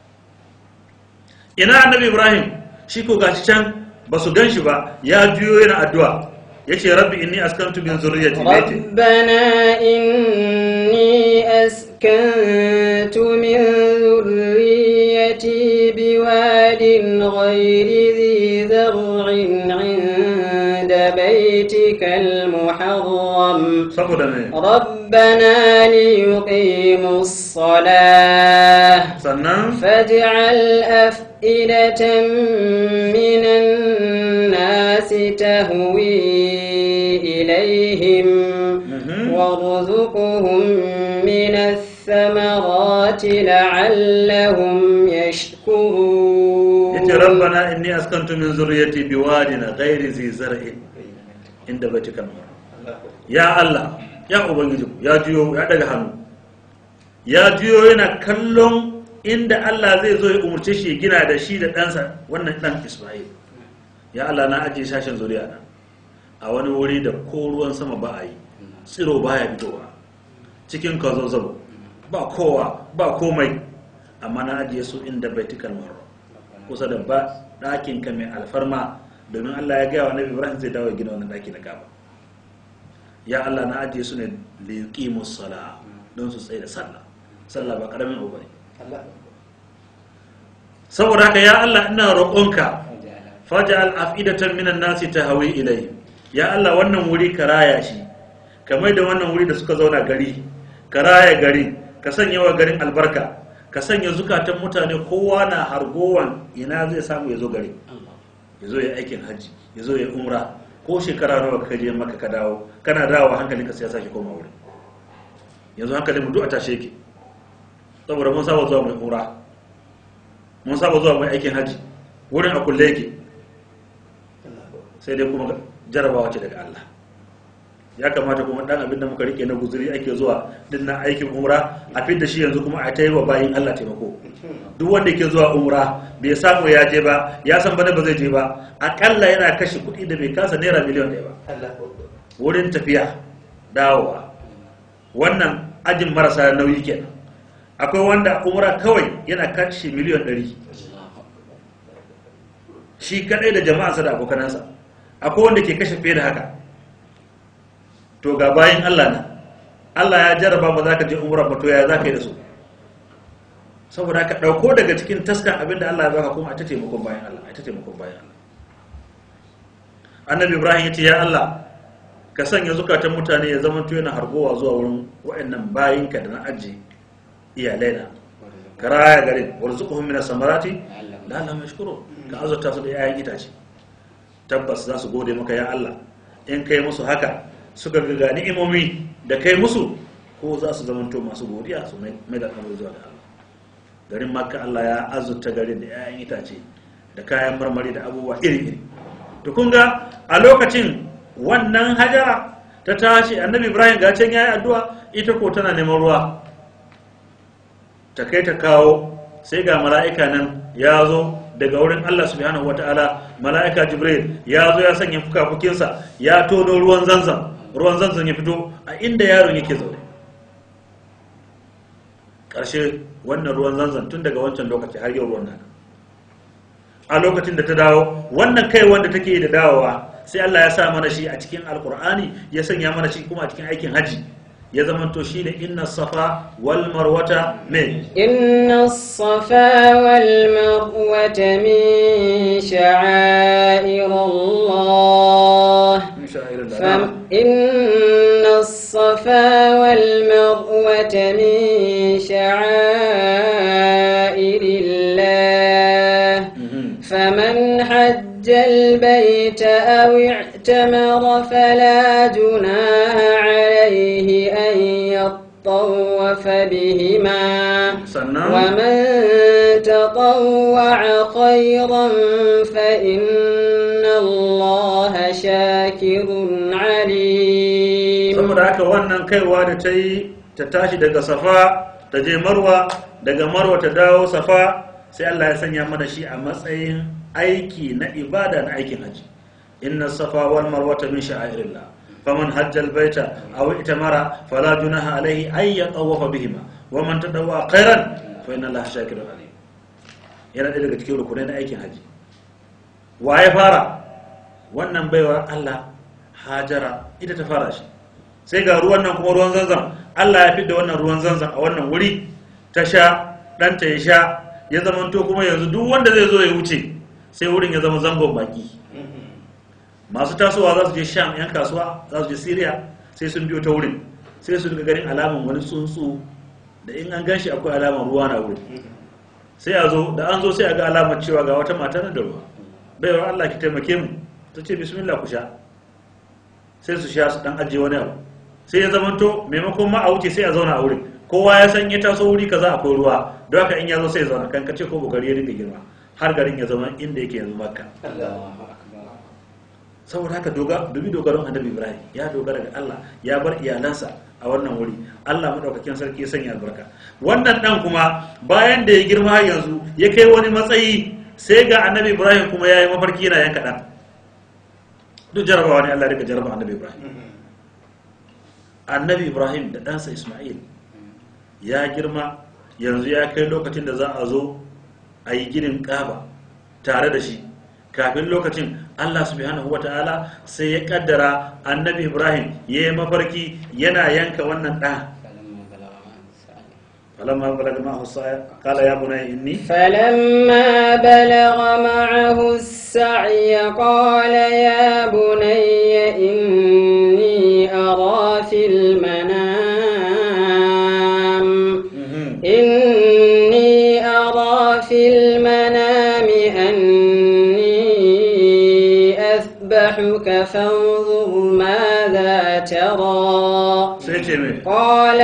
ina annabi ibrahim shi ko gashi can ba su gan shi ba ya juyo yana addu'a ya ce rabbi inni askantu min zurriyyati baiti
ربنا إني أسكنت من ذريتي بواد غير ذي ذرع عند بيتك المحرم
saboda ne
ربنا ليقيموا الصلاة
sannan
فاجعل أفئدة من الناس تهوي إليهم
Mhm.
وارزقهم من الثمرات لعلهم يشكرون
yace rabbana inni askantu min zurriyyati biwadin ghairi zi zar'in inda baitika al ya Allah ya ubangiji ya juyo ya daga hannu ya juyo yana kallon inda Allah zai zo ya umurce shi ya gina da shi da ɗansa wannan ɗan Isma'il ya Allah na ajiye sashen zuriya na a wani wuri da ko ruwan sama ba a yi tsiro baya fitowa cikin kazazzabo ba kowa ba komai amma na ajiye su inda baitikal muharram kusa da ba ɗakin ka mai alfarma domin Allah ya gaya wa Nabi Ibrahim zai dawo ya gina wannan ɗaki na Kaaba ya Allah na ajiye su ne liqimus sala don su tsaye da sallah sallah ba karamin abu bane saboda haka ya Allah ina roƙonka faj'al af'idatan minan nasi tahwi ilayhi ya Allah wannan wuri ka raya shi kamar da wannan wuri da suka zauna gari ka raya gari ka sanya wa garin albarka ka sanya zukatan mutane kowa na hargowan ina zai samu ya zo gari ya zo ya aikin hajji ya zo ya umra ko shekara nawa ka je maka ka dawo kana dawo hankalinka sai ya sake koma wuri yanzu hankalin mu duk a tashe yake saboda mun saba zuwa mai umra mun saba zuwa mai aikin hajji wurin a kulle yake sai dai kuma jarabawa ce daga Allah ya kamata kuma dan abin da muka rike na guzuri ake zuwa din na aikin umra a da shi yanzu kuma a ta yi wa bayin Allah taimako duk wanda ke zuwa umra bai samu ya je ba ya san bana ba zai je ba akalla yana kashe kuɗi da bai kasa naira miliyan ɗaya ba wurin tafiya dawowa wannan ajin marasa nauyi kenan akwai wanda umra kawai yana kashe miliyan ɗari shi kadai da jama'arsa da abokanansa akwai wanda ke kashe fiye da haka to ga bayan Allah na Allah ya jarraba ba za ka je umra ba to ya za ka yi da su saboda ka ɗauko daga cikin taskan abin da Allah ya baka kuma a ta taimakon bayan Allah a ta taimakon bayan Allah annabi ibrahim ya ce ya Allah ka sanya zukatan mutane ya zama yana hargowa zuwa wurin waɗannan bayinka da na aji iyalai na ka raya garin warzuquhum min samarati la'allahum yashkurun ka azurta su da 'ya'yan itace tabbas za su gode maka ya Allah in kai musu haka suka ga ni'imomi da kai musu ko za su zamanto masu godiya su mai da kamar zuwa da Allah garin makka Allah ya azurta garin da 'ya'yan itace da kayan marmari da abubuwa iri-iri to kun ga a lokacin wannan hajara ta tashi annabi ibrahim ga can yayi addu'a ita ko tana neman ruwa ta kai ta kawo sai ga mala'ika nan ya zo daga wurin Allah subhanahu wataala mala'ika jibril ya zo ya sanya fukafukinsa ya tono ruwan zanzan ruwan zanzan ya fito a inda yaron yake zaune ƙarshe wannan ruwan zanzan tun daga wancan lokaci har yau ruwan nan a lokacin da ta dawo wannan kai wanda take yi da dawowa sai Allah ya sa mana shi a cikin alkur'ani ya sanya mana shi kuma a cikin aikin haji ya zamanto shi ne inna safa wal marwata me
إن الصفا والمروة من شعائر الله
min sha'irillah.
فم إن الصفا والمروة من شعائر الله
Mhm.
فمن حج البيت أو اعتمر فلا جناح عليه أن يطوف بهما
sannan
ومن تطوع خيرا فإن الله شاكر عليم
saboda haka wannan kaiwa da ta yi ta tashi daga safa ta je marwa daga marwa ta dawo safa sai Allah ya sanya mana shi a matsayin aiki na ibada na aikin haji inna safa wal marwata min sha'airillah faman hajja al baita aw itamara fala junaha alayhi ay yatawafa bihima wa man tadawwa khairan fa inna allaha shakirun alim yana ɗaya daga cikin rukunai na aikin haji wa ya fara wannan baiwa Allah hajara ita ta fara shi sai ga ruwan nan kuma ruwan zanzan Allah ya fidda wannan ruwan zanzan a wannan wuri ta sha ɗanta ya sha ya zamanto kuma yanzu duk wanda zai zo ya wuce sai wurin ya zama zangon baki masu tasowa za su je sham yan kasuwa za su je syria sai sun biyo ta wurin sai su daga ganin alaman wani tsuntsu da in an gan shi akwai alaman ruwa na wurin sai a zo da an zo sai a ga alamar cewa ga wata mata nan da ruwa baiwa Allah ki taimake mu ta ce bismillah ku sha sai su sha su dan ajiye wani abu sai ya zamanto maimakon ma a wuce sai a zauna a wurin kowa ya san ya taso wuri kaza akwai ruwa don haka in ya zo sai ya zauna kan kace ko bugari ya dinga girma har garin ya zama inda yake yanzu makka saboda haka doga dubi dogaron annabi ibrahim ya dogara ga Allah ya bar iyalansa a wannan wuri Allah madaukakin sarki ya sanya albarka wannan dan kuma bayan da ya girma har yanzu ya kai wani matsayi sai ga annabi ibrahim kuma ya yi mafarki yana yanka dan duk jarabawa ne Allah ya rika jaraba annabi ibrahim annabi ibrahim da ɗansa isma'il ya girma yanzu ya kai lokacin da za a zo a yi ginin ƙaba tare da shi kafin lokacin allah subhanahu wa ta'ala sai ya kaddara annabi ibrahim ya yi mafarki yana yanka wannan ɗan falamma balaga ma'ahu sa'a qala ya bunayya inni
فلما بلغ معه السعي قال يا بني إني أرى في المنام إني أرى في المنام أني أذبحك فانظر ماذا ترى
sai ce mai
قال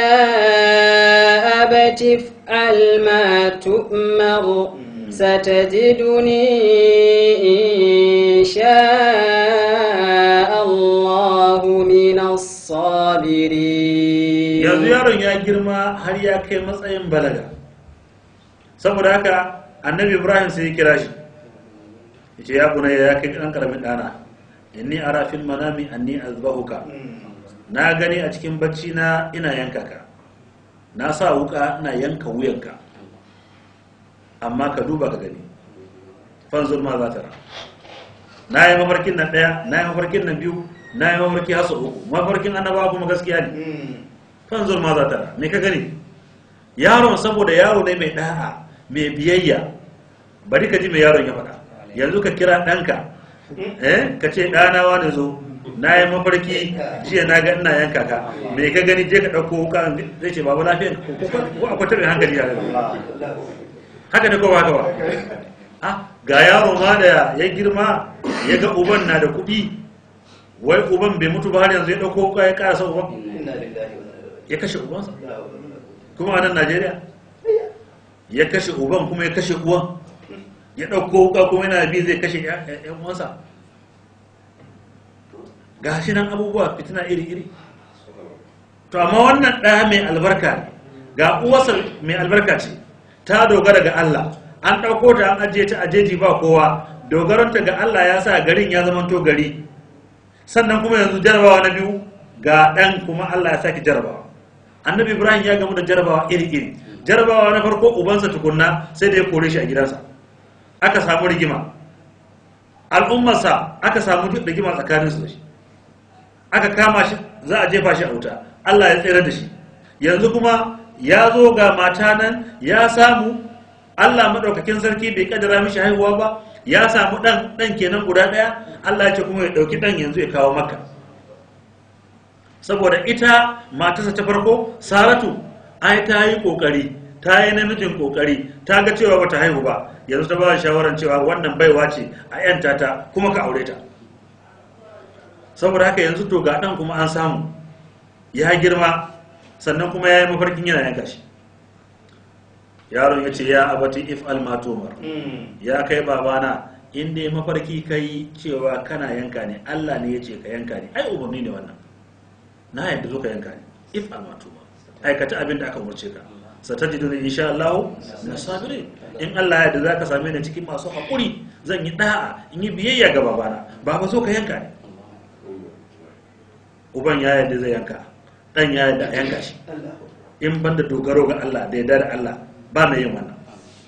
يا أبت افعل ما تؤمر ستجدني إن شاء الله من الصابرين
yanzu yaron ya girma har ya kai matsayin balaga saboda haka annabi ibrahim sai ya kira shi yace ya bunayya ya kai dan karamin dana inni ara fil manami anni azbahuka na gani a cikin bacci na ina yanka ka na sa wuka ina yanka wuyanka amma ka duba ka gani fanzur ma za ta ra na yi mafarkin nan ɗaya na yi mafarkin nan biyu na yi mafarki hasu uku mafarkin annabawa kuma gaskiya ne fanzur ma za ta ra me ka gani yaron saboda yaro ne mai ɗa'a mai biyayya bari ka ji mai yaron ya faɗa yanzu ka kira ɗanka eh ka ce ɗana wani zo na yi mafarki jiya na ga ina yanka ka me ka gani je ka ɗauko wuka zai ce babu lafiya ko ko akwai taɓin hankali yare haka ne ko ba haka ba ah ga yaro ma da ya girma ya ga uban na da kuɗi wai uban bai mutu ba har yanzu ya ɗauko wuka ya ƙarasa uban ya kashe ubansa kuma a nan najeriya ya kashe uban kuma ya kashe uwan ya ɗauko wuka kuma yana bi zai kashe ‘yan uwansa ga shi nan abubuwa fitina iri-iri to amma wannan ɗaya mai albarka ne ga uwarsa mai albarka ce ta dogara ga Allah an ɗauko ta an ajiye ta a jeji ba kowa dogaronta ga Allah ya sa garin ya zamanto gari sannan kuma yanzu jarabawa na biyu ga ɗan kuma Allah ya saki jarabawa annabi ibrahim ya gamu da jarabawa iri-iri jarabawa na farko ubansa tukunna sai da ya kore shi a gidansa aka samu rigima al'ummarsa aka samu rigima tsakaninsu da shi aka kama shi za a jefa shi a wuta Allah ya tsere da shi yanzu kuma ya zo ga mata nan ya samu Allah maɗaukakin sarki bai kaddara mishi haihuwa ba ya samu ɗan ɗan kenan guda ɗaya Allah ya ce kuma ya ɗauki ɗan yanzu ya kawo maka saboda ita matarsa ta farko saratu ai ta yi ƙoƙari ta yi namijin ƙoƙari ta ga cewa bata haihu ba yanzu ta ba shawarar cewa wannan baiwa ce a yanta ta kuma ka aure ta saboda haka yanzu to ga ɗan kuma an samu ya girma sannan kuma ya yi mafarkin yana yanka shi yaron ya ce ya abati if almatumar ya kai babana in dai mafarki kai cewa kana yanka ne allah ne ya ce ka yanka ne ai umarni ne wannan na yadda zo ka yanka ne if almatumar aikata abin da aka umarce ka satajidu ne insha Allah na sabire in Allah ya da za ka same ni cikin masu haƙuri zan yi da'a in yi biyayya ga babana baba zo ka yanka ne uban ya yadda zai yanka dan ya yadda a yanka shi in banda dogaro ga Allah da yadda da Allah ba mai yin wannan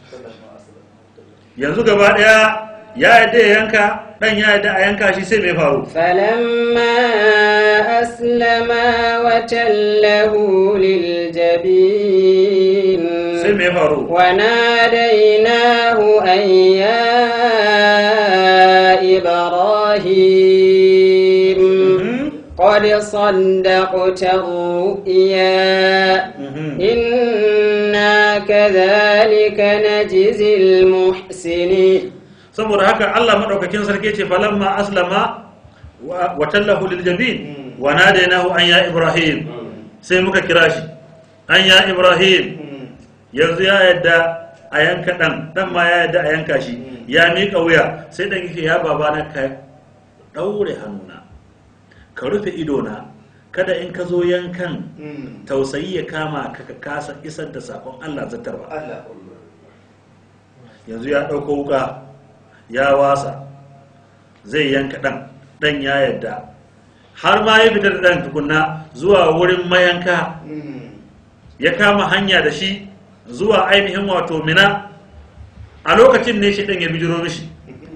yanzu gaba daya ya yadda ya yanka dan ya yadda a yanka shi sai mai faru
فلما أسلما وتله للجبين
sai mai faru
وناديناه أن يا إبراهيم
Mhm.
قد صدقت الرؤيا
Mhm.
إنا كذلك نجزي المحسنين
saboda haka Allah madaukakin sarki ce falamma aslama wa wa tallahu lil jabin wa nadainahu an ya ibrahim sai muka kira shi an ya ibrahim yanzu ya yadda a yanka dan dan ma ya yadda a yanka shi ya miƙa wuya sai dan yake ya babana ka daure hannuna ka rufe idona kada in ka zo yankan tausayi ya kama ka ka kasa isar da sakon Allah zattarwa yanzu ya ɗauko wuka ya wasa zai yanka ɗan ɗan ya yadda har ma ya fitar da ɗan tukunna zuwa wurin mayanka ya kama hanya da shi zuwa ainihin wato mina a lokacin ne shi ɗan ya bijiro mishi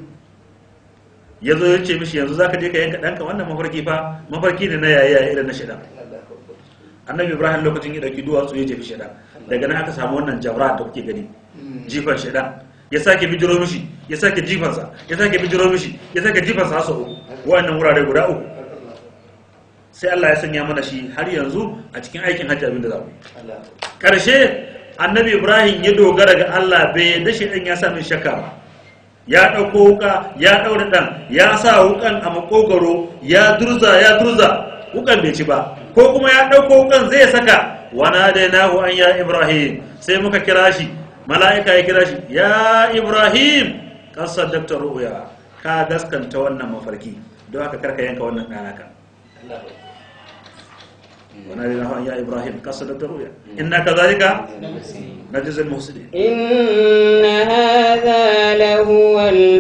ya zo ya ce mishi yanzu za ka je ka yanka ɗanka wannan mafarki fa mafarki ne na yaya irin na shaidan annabi ibrahim lokacin ya ɗauki duwatsu ya jefi shaidan daga nan aka samu wannan jabra da kuke gani jifan shaidan ya sake bijiro mishi ya sake jifansa ya sake bijiro mishi ya sake jifansa har sau uku wa'annan wurare guda uku sai Allah ya sanya mana shi har yanzu a cikin aikin hajji abin da za mu yi ƙarshe annabi ibrahim ya dogara ga Allah bai yadda shi ɗan ya sa min shakka ba ya ɗauko wuka ya ɗaure ɗan ya sa wukan a makogaro ya durza ya durza wukan bai ci ba ko kuma ya ɗauko wukan zai saka wana da nahu an ya ibrahim sai muka kira shi mala'ika ya kira shi ya ibrahim kasar daktar ru'uya ka gaskanta wannan mafarki don haka karka yanka wannan ɗanaka wana da nahu an ya ibrahim kasar daktar ru'uya inna ka zalika na jizil muhsinin
إن هذا لهو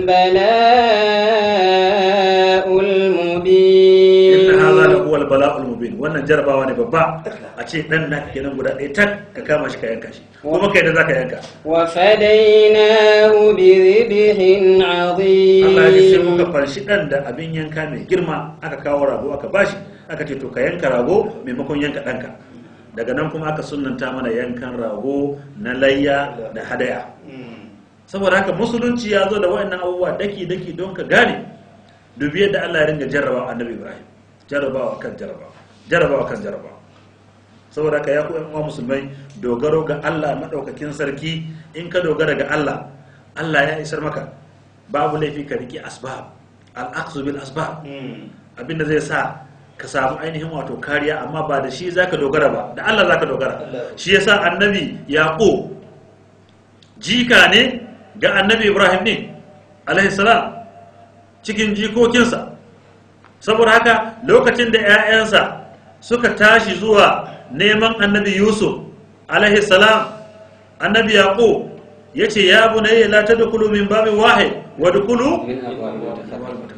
البلاء المبين
inna hadha la huwa al-bala'ul mubin wannan jarabawa ne babba a ce dan naka kenan guda ɗaya tak ka kama shi ka yanka shi kuma kai da zaka yanka
وفديناه بذبح
Allah ya ce sai muka
عظيم
farshi dan da abin yanka mai girma aka kawo rago aka bashi aka ce to ka yanka rago maimakon yanka ɗanka daga nan kuma aka sunnanta mana yankan rago na layya da hadaya saboda haka musulunci ya zo da waɗannan abubuwa daki daki don ka gane dubi yadda Allah ya ringa jarrabawa annabi Ibrahim jarrabawa kan jarrabawa jarrabawa kan jarrabawa saboda haka ya ku yan uwa musulmai dogaro ga Allah madaukakin sarki in ka dogara ga Allah Allah ya isar maka babu laifi ka riki asbab al-aqsu bil asbab abinda zai sa ka samu ainihin wato kariya amma ba da shi zaka dogara ba da Allah zaka dogara shi yasa annabi yaqub jika ne ga annabi ibrahim ne alaihi salam cikin jikokinsa saboda haka lokacin da 'ya'yansa suka tashi zuwa neman annabi yusuf alaihi salam annabi yaqub yace ya bunayya la tadkhulu min babin wahid wa dkhulu
min abwabin mutafarriqa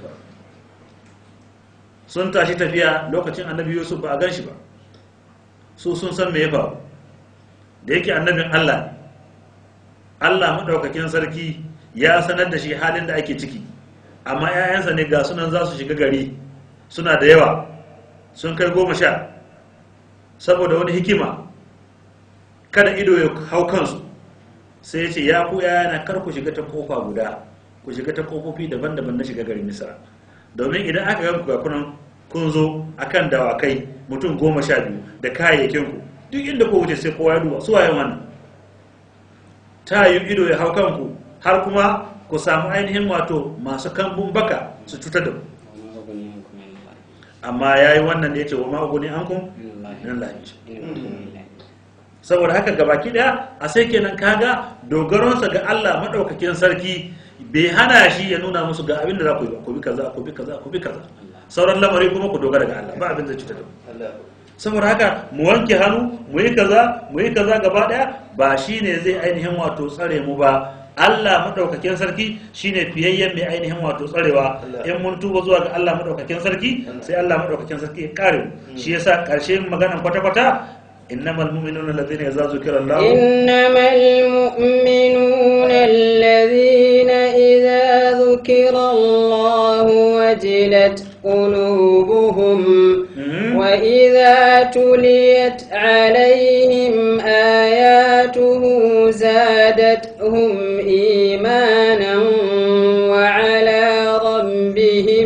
sun tashi tafiya lokacin annabi yusuf ba a gan shi ba su sun san me ya faru da yake annabin allah ne allah maɗaukakin sarki ya sanar da shi halin da ake ciki amma 'ya'yansa ne ga sunan za su shiga gari suna da yawa sun kai goma sha saboda wani hikima kada ido ya hau kansu sai ya ce ya ku yana kar ku shiga ta kofa guda ku shiga ta kofofi daban-daban na shiga garin misra domin idan aka ga ga kunan kun zo akan dawakai mutum goma sha biyu da kayayyakin ku duk inda ku wuce sai kowa ya duba su waye wannan ta yi ido ya hau kanku har kuma ku samu ainihin wato masu kambun baka su cutar da ku
وما أغني عنكم من الله
amma ya yi wannan da ya ce wa ma'uguni an kun
من الله
nan lahi
إن الحكم لله
saboda haka gabaki daya a sai kenan kaga dogaronsa ga Allah madaukakin sarki bai hana shi ya nuna musu ga abin da za ku yi ba ku bi kaza ku bi kaza ku bi kaza sauran lamari kuma ku dogara ga Allah ba abin da cuta da ku saboda haka mu wanke hannu mu yi kaza mu yi kaza gaba daya ba shine zai ainihin wato tsare mu ba Allah madaukakin sarki shine fiyayyen mai ainihin wato tsarewa in mun tuba zuwa ga Allah madaukakin sarki sai Allah madaukakin sarki ya kare mu shi yasa karshen maganan kwata-kwata innamal mu'minuna alladhina idza zukira Allah
إنما المؤمنون الذين إذا ذكر الله وجلت قلوبهم
Mhm.
وإذا تليت عليهم آياته زادتهم إيمانا وعلى ربهم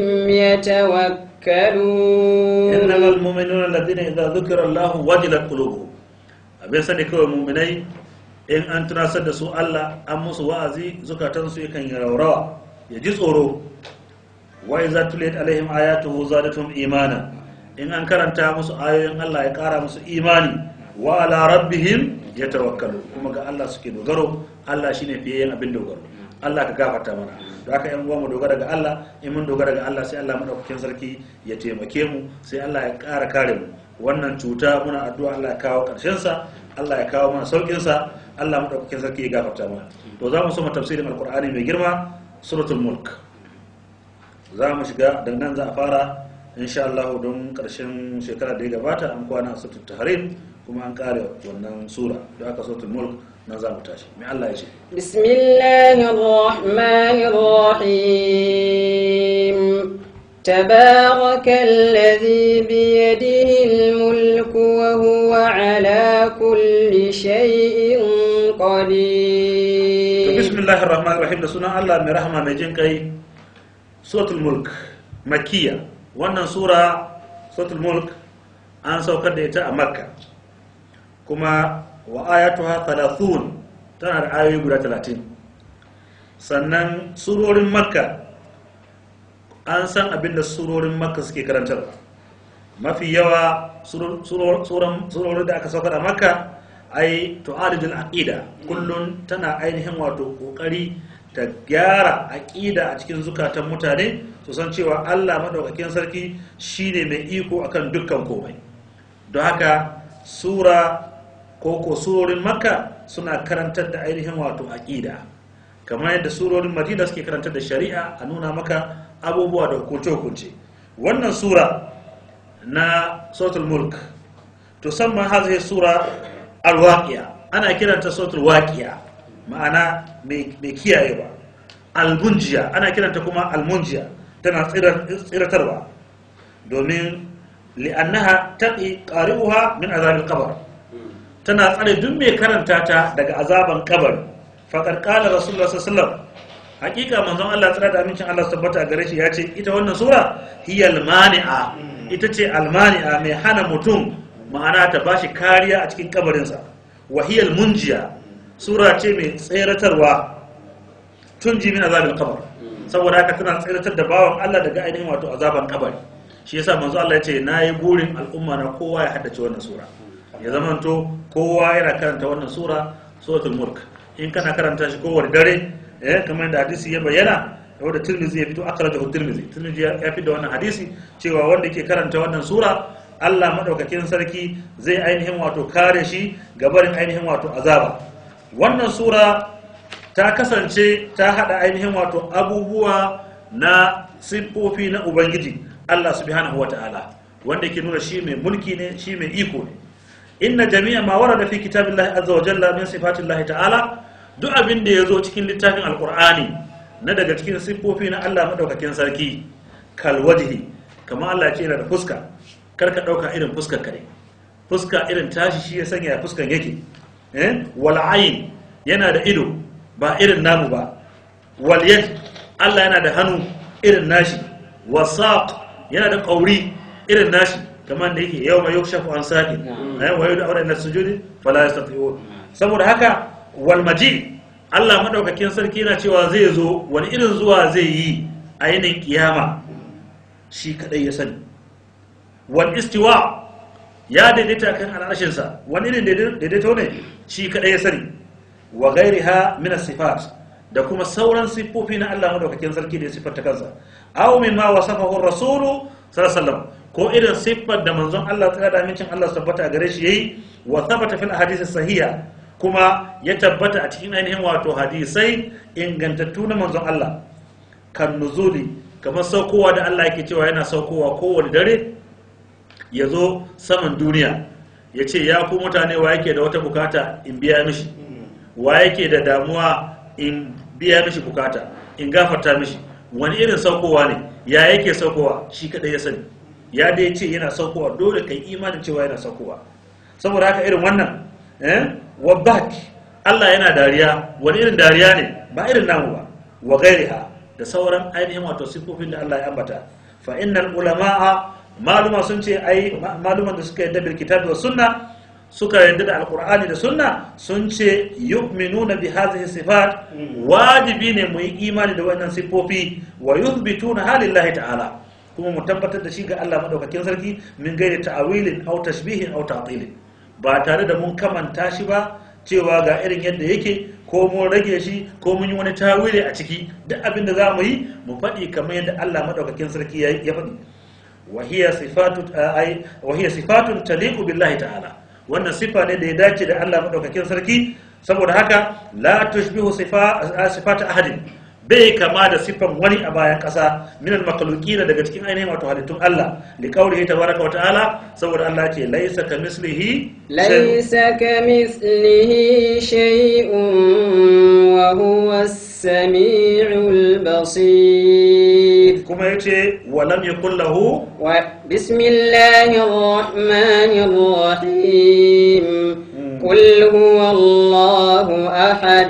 يتوكلون
innamal mu'minuna alladhina idza dhukira Allah wajilat qulubuhum abin sani kawai mu'minai in an tunasar da su Allah an musu wa'azi zukatansu yakan yi raurawa ya ji tsoro wa idza tuliyat alaihim ayatuhu zadatuhum imana in an karanta musu ayoyin Allah ya kara musu imani wa ala rabbihim yatawakkalu kuma ga Allah suke dogaro Allah shine fiye abin dogaro Allah ka gafarta mana da haka yan uwa mu dogara ga Allah in mun dogara ga Allah sai Allah madaukakin sarki ya taimake mu sai Allah ya ƙara kare mu wannan cuta muna addu'a Allah ya kawo ƙarshen sa Allah ya kawo mana saukin sa Allah madaukakin sarki ya gafarta mana to za mu soma tafsirin alqur'ani mai girma suratul mulk za mu shiga daga nan za a fara insha Allah don ƙarshen shekara da ya gabata an kwana a suratul tahrim kuma an kare wannan sura da aka suratul mulk nan za mu tashi mai Allah ya ce
بسم الله الرحمن الرحيم تبارك الذي بيده الملك وهو على كل شيء
to
قدير
bismillahir rahmanir rahim da sunan Allah mai rahama mai jin kai suratul mulk makkiya wannan sura suratul mulk an saukar da ita a makka kuma wa ayatuha 30 tana da ayoyi guda 30 sannan surorin makka an san abin da surorin makka suke karantarwa mafi yawa suror- suror- suran- surorin da aka saukar a makka ai tu'alijul aqida kullun tana ainihin wato kokari ta gyara aqida a cikin zukatan mutane su san cewa Allah madaukakin sarki shine mai iko akan dukkan komai don haka sura ko ko surorin makka suna karantar da ainihin wato aqida kamar yadda surorin madina suke karantar da shari'a a nuna maka abubuwa da hukunce-hukunce wannan sura na suratul mulk to samma hazihi sura alwaqiya ana kiranta suratul waqiya ma'ana mai mai kiyayewa almunjiya ana kiranta kuma almunjiya tana tsirar- tsiratarwa domin li'annaha taqi qari'uha min azabil qabr tana tsare duk mai karanta ta daga azaban kabari faqad qala rasulullah sallallahu alaihi wasallam hakika manzon Allah tsara da amincin Allah su tabbata a gare shi ya ce ita wannan sura hiyal mani'a ita ce almani'a mai hana mutum ma'ana ta bashi kariya a cikin kabarinsa wa hiyal munjiya sura ce mai tseratarwa tun ji min azabil qabr saboda haka tana tseratar da bawan Allah daga ainihin wato azaban kabari shi yasa manzo Allah ya ce nayi burin al'umma na kowa ya haddace wannan sura ya zamanto kowa yana karanta wannan sura suratul mulk in kana karanta shi kowane dare eh kamar da hadisi ya bayyana wanda tirmizi ya fito akhrajahu tirmizi tirmizi ya ya fito wannan hadisi cewa wanda ke karanta wannan sura Allah madaukakin sarki zai ainihin wato kare shi gabarin ainihin wato azaba wannan sura ta kasance ta hada ainihin wato abubuwa na siffofi na ubangiji Allah subhanahu wata'ala wanda ke nuna shi mai mulki ne shi mai iko ne inna jami'a ma warada fi kitabillahi azza wa jalla min sifatillahi ta'ala duk abin da yazo cikin littafin alqur'ani na daga cikin siffofi na Allah madaukakin sarki kal wajhi kamar Allah ya ce yana da fuska kar ka dauka irin fuskar kare fuska irin tashi shi ya sanya fuskan yake eh wal ayn yana da ido ba irin namu ba wal yad Allah yana da hannu irin nashi wasaq yana da kauri irin nashi kamar da yake yau mai yukshafu an saqi eh wa yudu awra ila sujudi fala yastati'un saboda haka wal maji Allah madaukakin sarki yana cewa zai zo wani irin zuwa zai yi a yinin kiyama shi kadai ya sani wal istiwa ya daidaita kan al'arshinsa wani irin daidaito ne shi kadai ya sani wa ghairiha min as-sifat da kuma sauran siffofi na Allah madaukakin sarki da ya siffanta kansa aw mimma wasafahu ar-rasul sallallahu alaihi wasallam ko irin siffar da manzon Allah tsaya da amincin Allah su tabbata a gare shi yayi wa thabata fil ahadith sahiha kuma ya tabbata a cikin ainihin wato hadisai ingantattu na manzon Allah kan nuzuli kamar saukowa da Allah yake cewa yana saukowa kowane dare ya zo saman duniya ya ce ya ku mutane wa yake da wata bukata in biya mishi wa yake da damuwa in biya mishi bukata in gafarta mishi wani irin saukowa ne ya yake saukowa shi kadai ya sani ya dai ce yana saukowa dole kai imanin cewa yana saukowa saboda haka irin wannan eh wabak Allah yana dariya wani irin dariya ne ba irin namu ba wa ghairiha da sauran ainihin wato sifofin da Allah ya ambata fa innal ulama'a maluma sun ce ai maluman da suka yadda bil kitabi was sunna suka yadda da alqur'ani da sunna sun ce yu'minuna bi hadhihi sifat wajibi ne mu yi imani da wannan sifofi wa yuthbituna halillahi ta'ala kuma mu tabbatar da shi ga Allah madaukakin sarki min gairi ta'awilin aw tashbihin aw ta'tilin ba tare da mun kamanta shi ba cewa ga irin yadda yake ko mun rage shi ko mun yi wani tawili a ciki duk abin da za mu yi mu faɗi kamar yadda Allah madaukakin sarki ya faɗi وهي صفات اي وهي صفات تليق بالله تعالى wannan sifa ne da ya dace da Allah madaukakin sarki saboda haka la tushbihu sifa sifat ahadin bai kama da sifan wani a bayan kasa min al makhluqina daga cikin ainihin wato halittun Allah li qawlihi tabaraka wa ta'ala saboda Allah ce laysa kamislihi
laysa kamithlihi shay'un wa huwa as-sami'ul basir
kuma yace wa lam yakul lahu
بسم الله الرحمن الرحيم قل هو الله أحد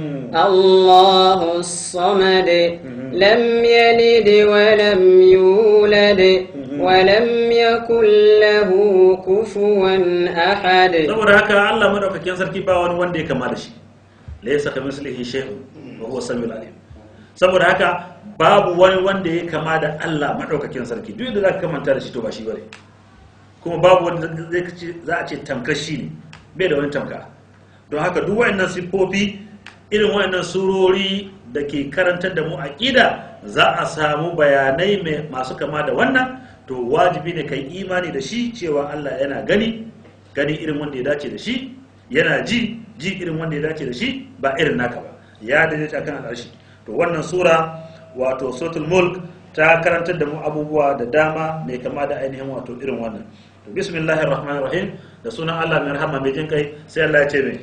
الله الصمد لم يلد ولم يولد ولم يكن له كفوا أحد
saboda haka Allah madaukakin sarki ba wani wanda ya kama da shi laysa kamithlihi shay'un wa huwa samiul alim saboda haka babu wani wanda ya kama da Allah madaukakin sarki duk da zaka kamanta da shi to ba shi bane kuma babu wanda zai ce za a ce tamkar shi ne bai da wani tamka don haka duk wayannan siffofi irin wayannan surori da ke karantar da mu aqida za a samu bayanai mai masu kama da wannan to wajibi ne kai imani da shi cewa Allah yana gani gani irin wanda ya dace da shi yana ji ji irin wanda ya dace da shi ba irin naka ba ya daidaita kan al'arshi to wannan sura wato suratul mulk ta karantar da mu abubuwa da dama mai kama da ainihin wato irin wannan to bismillahir rahmanir rahim da sunan Allah mai rahama mai jin kai sai Allah ya ce mai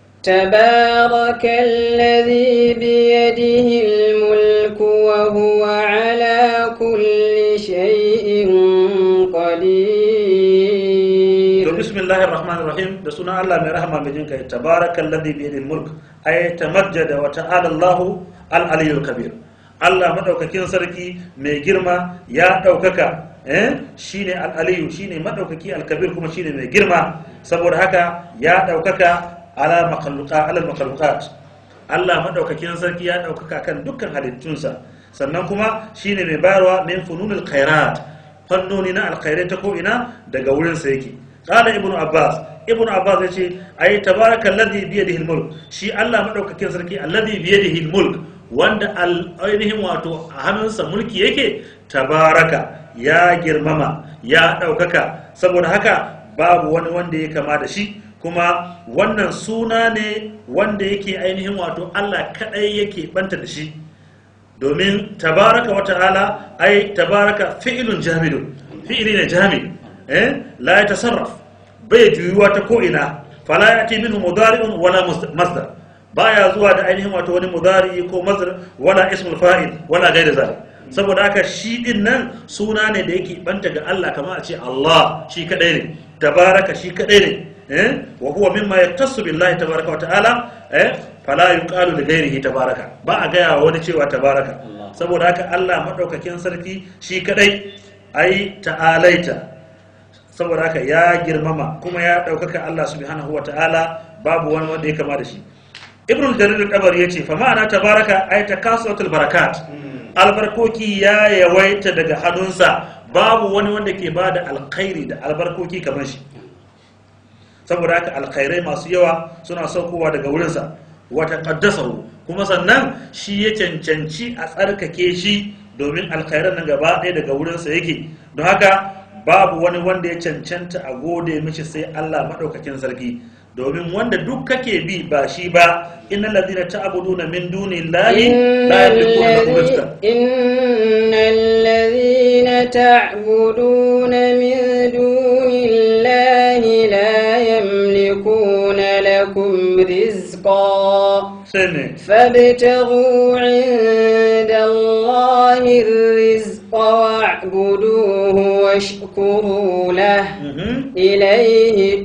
تبارك الذي بيده الملك وهو على كل شيء قدير
to bismillahir rahmanir rahim da sunan Allah mai rahama mai jin kai tabarakallazi bi yadil mulk ay tamajjada wa ta'ala Allahu al-aliyyul kabir Allah madaukakin sarki mai girma ya daukaka eh shine al-aliyyu shine madaukaki al-kabir kuma shine mai girma saboda haka ya daukaka ala makhluqa ala makhluqat Allah madaukakin sarki ya daukaka kan dukkan halittunsa sannan kuma shine mai bayarwa min fununil khairat fannoni na alkhairai ta ko ina daga wurin sa yake qala ibnu abbas ibnu abbas yace ay tabarakallazi bi yadihi almulk shi Allah madaukakin sarki alladhi bi yadihi almulk wanda al- ainihin wato a hannunsa mulki yake tabaraka ya girmama ya ɗaukaka saboda haka babu wani wanda ya kama da shi kuma wannan suna ne wanda yake ainihin wato Allah kaɗai yake banta da shi domin tabaraka wa ta'ala ai tabaraka fi'ilun jamidun fi'ili ne jami eh la ya tasarraf bai juyuwa ta ko ina fala yati minhu mudari'un wala mus- masdar baya zuwa da ainihin wato wani mudari ko masdar wala ismul fa'il wala ghairu zalik saboda haka shi din nan suna ne da yake banta ga Allah kamar a ce Allah shi kadai ne tabaraka shi kadai ne eh wa huwa mimma yaktasu billahi tabaraka wa ta'ala eh fala yuqalu li ghairihi tabaraka ba a gaya wa wani cewa tabaraka saboda haka Allah madaukakin sarki shi kadai ai ta'alaita saboda haka ya girmama kuma ya daukaka Allah subhanahu wa ta'ala babu wani wanda ya kama da shi ibn jarir al-tabari yace fa ma'ana tabaraka ay takasuratul barakat albarkoki ya yawaita daga hannunsa babu wani wanda ke bada alkhairi da albarkoki kamar shi saboda haka alkhairai masu yawa suna saukowa daga wurinsa wata qaddasahu kuma sannan shi ya cancanci a tsarkake shi domin alkhairan nan gaba ɗaya daga wurinsa yake don haka babu wani wanda ya cancanta a gode mishi sai Allah maɗaukakin sarki domin wanda duk kake bi ba shi ba innal ladina ta'buduna min dunillahi la yamlikuna lakum rizqan
إن الذين تعبدون من دون الله لا يملكون لكم رزقا
sai ne
فابتغوا عند الله الرزق واعبدوه واشكروا له
Mhm.
إليه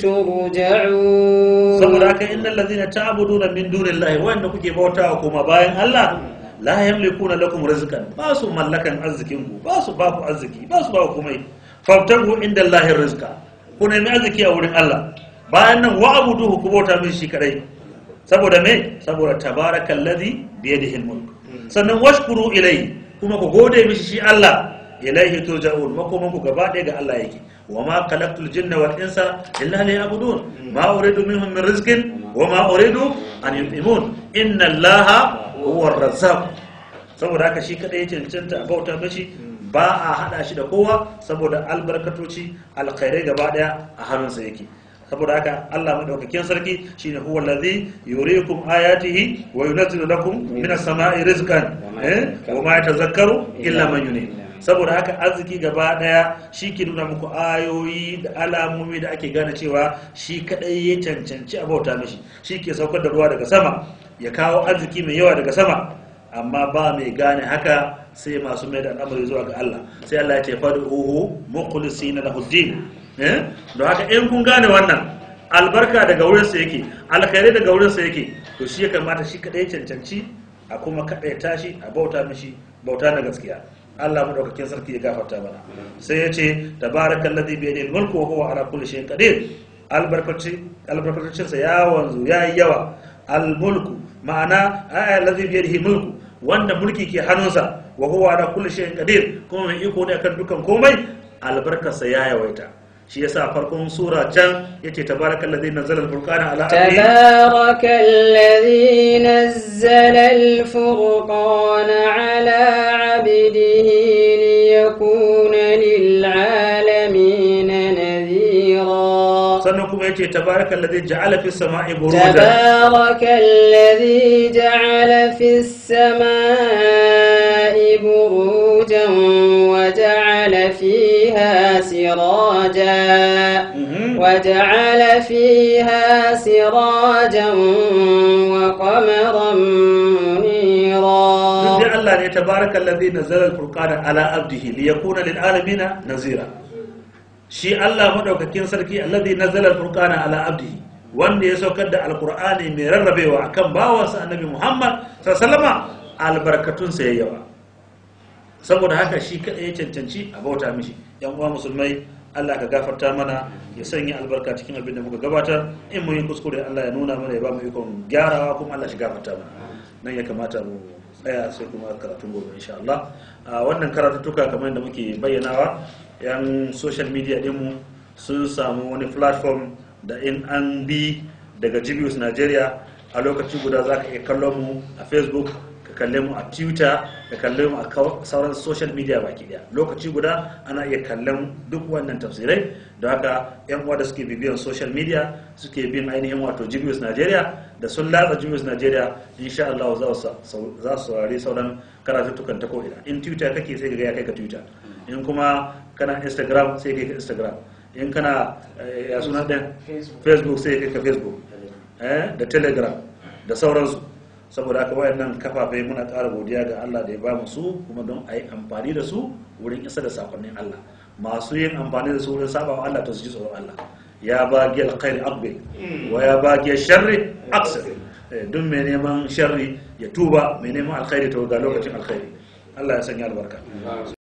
ترجعون
saboda haka innal ladina ta'buduna min dunillahi wanda kuke bautawa kuma bayan Allah la yamlikuna lakum rizqan ba su mallakan arzikin ku ba su ba ku arziki ba su ba ku komai fabtagu indallahi rizqa ku nemi arziki a wurin Allah bayan nan wa'buduhu ku bauta min shi kadai saboda me saboda tabarakallazi bi yadihi mulk sannan washkuru ilayhi kuma ku gode mishi shi Allah ilaihi turja'un makoman ku gaba ɗaya ga Allah yake wa ma khalaqtul jinna wal insa illa liya'budun ma uridu minhum min rizqin wa ma uridu an yut'imun inna Allaha huwa ar-razzaq saboda haka shi kadai ya cancanta a bauta mashi ba a hada shi da kowa saboda albarkatoci alkhairai gaba daya a hannunsa yake saboda haka Allah madaukakin sarki shine huwa allazi yuriikum ayatihi wa yunazzilu lakum minas sama'i rizqan eh wa ma yatazakkaru illa man yunib saboda haka arziki gaba daya shi ke nuna muku ayoyi da alamomi da ake gane cewa shi kadai ya cancanci a bauta mishi shi ke saukar da ruwa daga sama ya kawo arziki mai yawa daga sama amma ba mai gane haka sai masu mai da al'amari zuwa ga Allah sai Allah ya ce fad'uhu mukhlisina lahu din eh don haka in kun gane wannan albarka daga wurin sa yake alkhairi daga wurin sa yake to shi ya kamata shi kadai ya cancanci a kuma kadai tashi a bauta mishi bauta na gaskiya Allah madaukakin sarki ya gafarta mana sai ya ce tabarakallazi bi yadihi mulku wa huwa ala kulli shay'in qadir albarkaci albarkacin sa ya wanzu yayi yawa almulku ma'ana ayya allazi bi yadihi mulku wanda mulki ke hannunsa wa huwa ala kulli shay'in qadir kuma mai iko ne akan dukan komai albarkarsa ya yawaita shi yasa farkon sura can yace tabarakallazi nazzala al-furqana ala abdihi
تبارك الذي نزل الفرقان على عبده ليكون للعالمين نذيرا
sannan kuma yace tabarakallazi ja'ala fis sama'i burujan
تبارك الذي جعل في السماء بروجا وجعل فيها سراجا
Mhm.
وجعل فيها سراجا وقمرا منيرا
duk dai Allah ne tabaraka allazi nazzala al-furqana ala abdihi liyakuna lil alamin nazira shi Allah madaukakin sarki allazi nazzala al-furqana ala abdihi wanda ya saukar da alqur'ani mai rarrabewa akan bawansa annabi Muhammad sallallahu alaihi wasallam albarkatun sa yawa saboda haka shi kadai ya cancanci a bauta mishi yan uwa musulmai Allah ka gafarta mana ya sanya albarka cikin abin da muka gabatar in mun yi kuskure Allah ya nuna mana ya ba mu ikon gyarawa kuma Allah shi gafarta mana nan ya kamata mu tsaya sai kuma karatun gobe insha Allah a wannan karatuttuka kamar yadda muke bayyanawa yan social media dinmu sun samu wani platform da in an bi daga Jibius Nigeria a lokaci guda za ka iya kallon mu a Facebook ka kalle mu a twitter ka kalle mu a kaw- sauran social media baki daya lokaci guda ana iya kallon duk wannan tafsirai da haka yan uwa da suke bibiyan social media suke bin ainihin wato jibius nigeria da sun latsa jibius nigeria insha Allah za su sau- za su saurari sauran karatuttukan ta ko'ina in twitter kake sai ka ga ya kai ka twitter in kuma kana instagram sai kai ka instagram in kana eh, ya suna ɗin facebook sai kai ka facebook eh, da telegram da sauransu saboda haka wayannan kafafe muna ƙara godiya ga Allah da ya ba mu su kuma don a yi amfani da su wurin isa da sakonnin Allah masu yin amfani da su wurin saba wa Allah to su ji tsoron Allah ya ba giyar khairi aqbil wa ya ba giyar sharri aqsir Eh, duk mai neman sharri ya tuba mai neman alkhairi to ga lokacin alkhairi Allah ya sanya albarka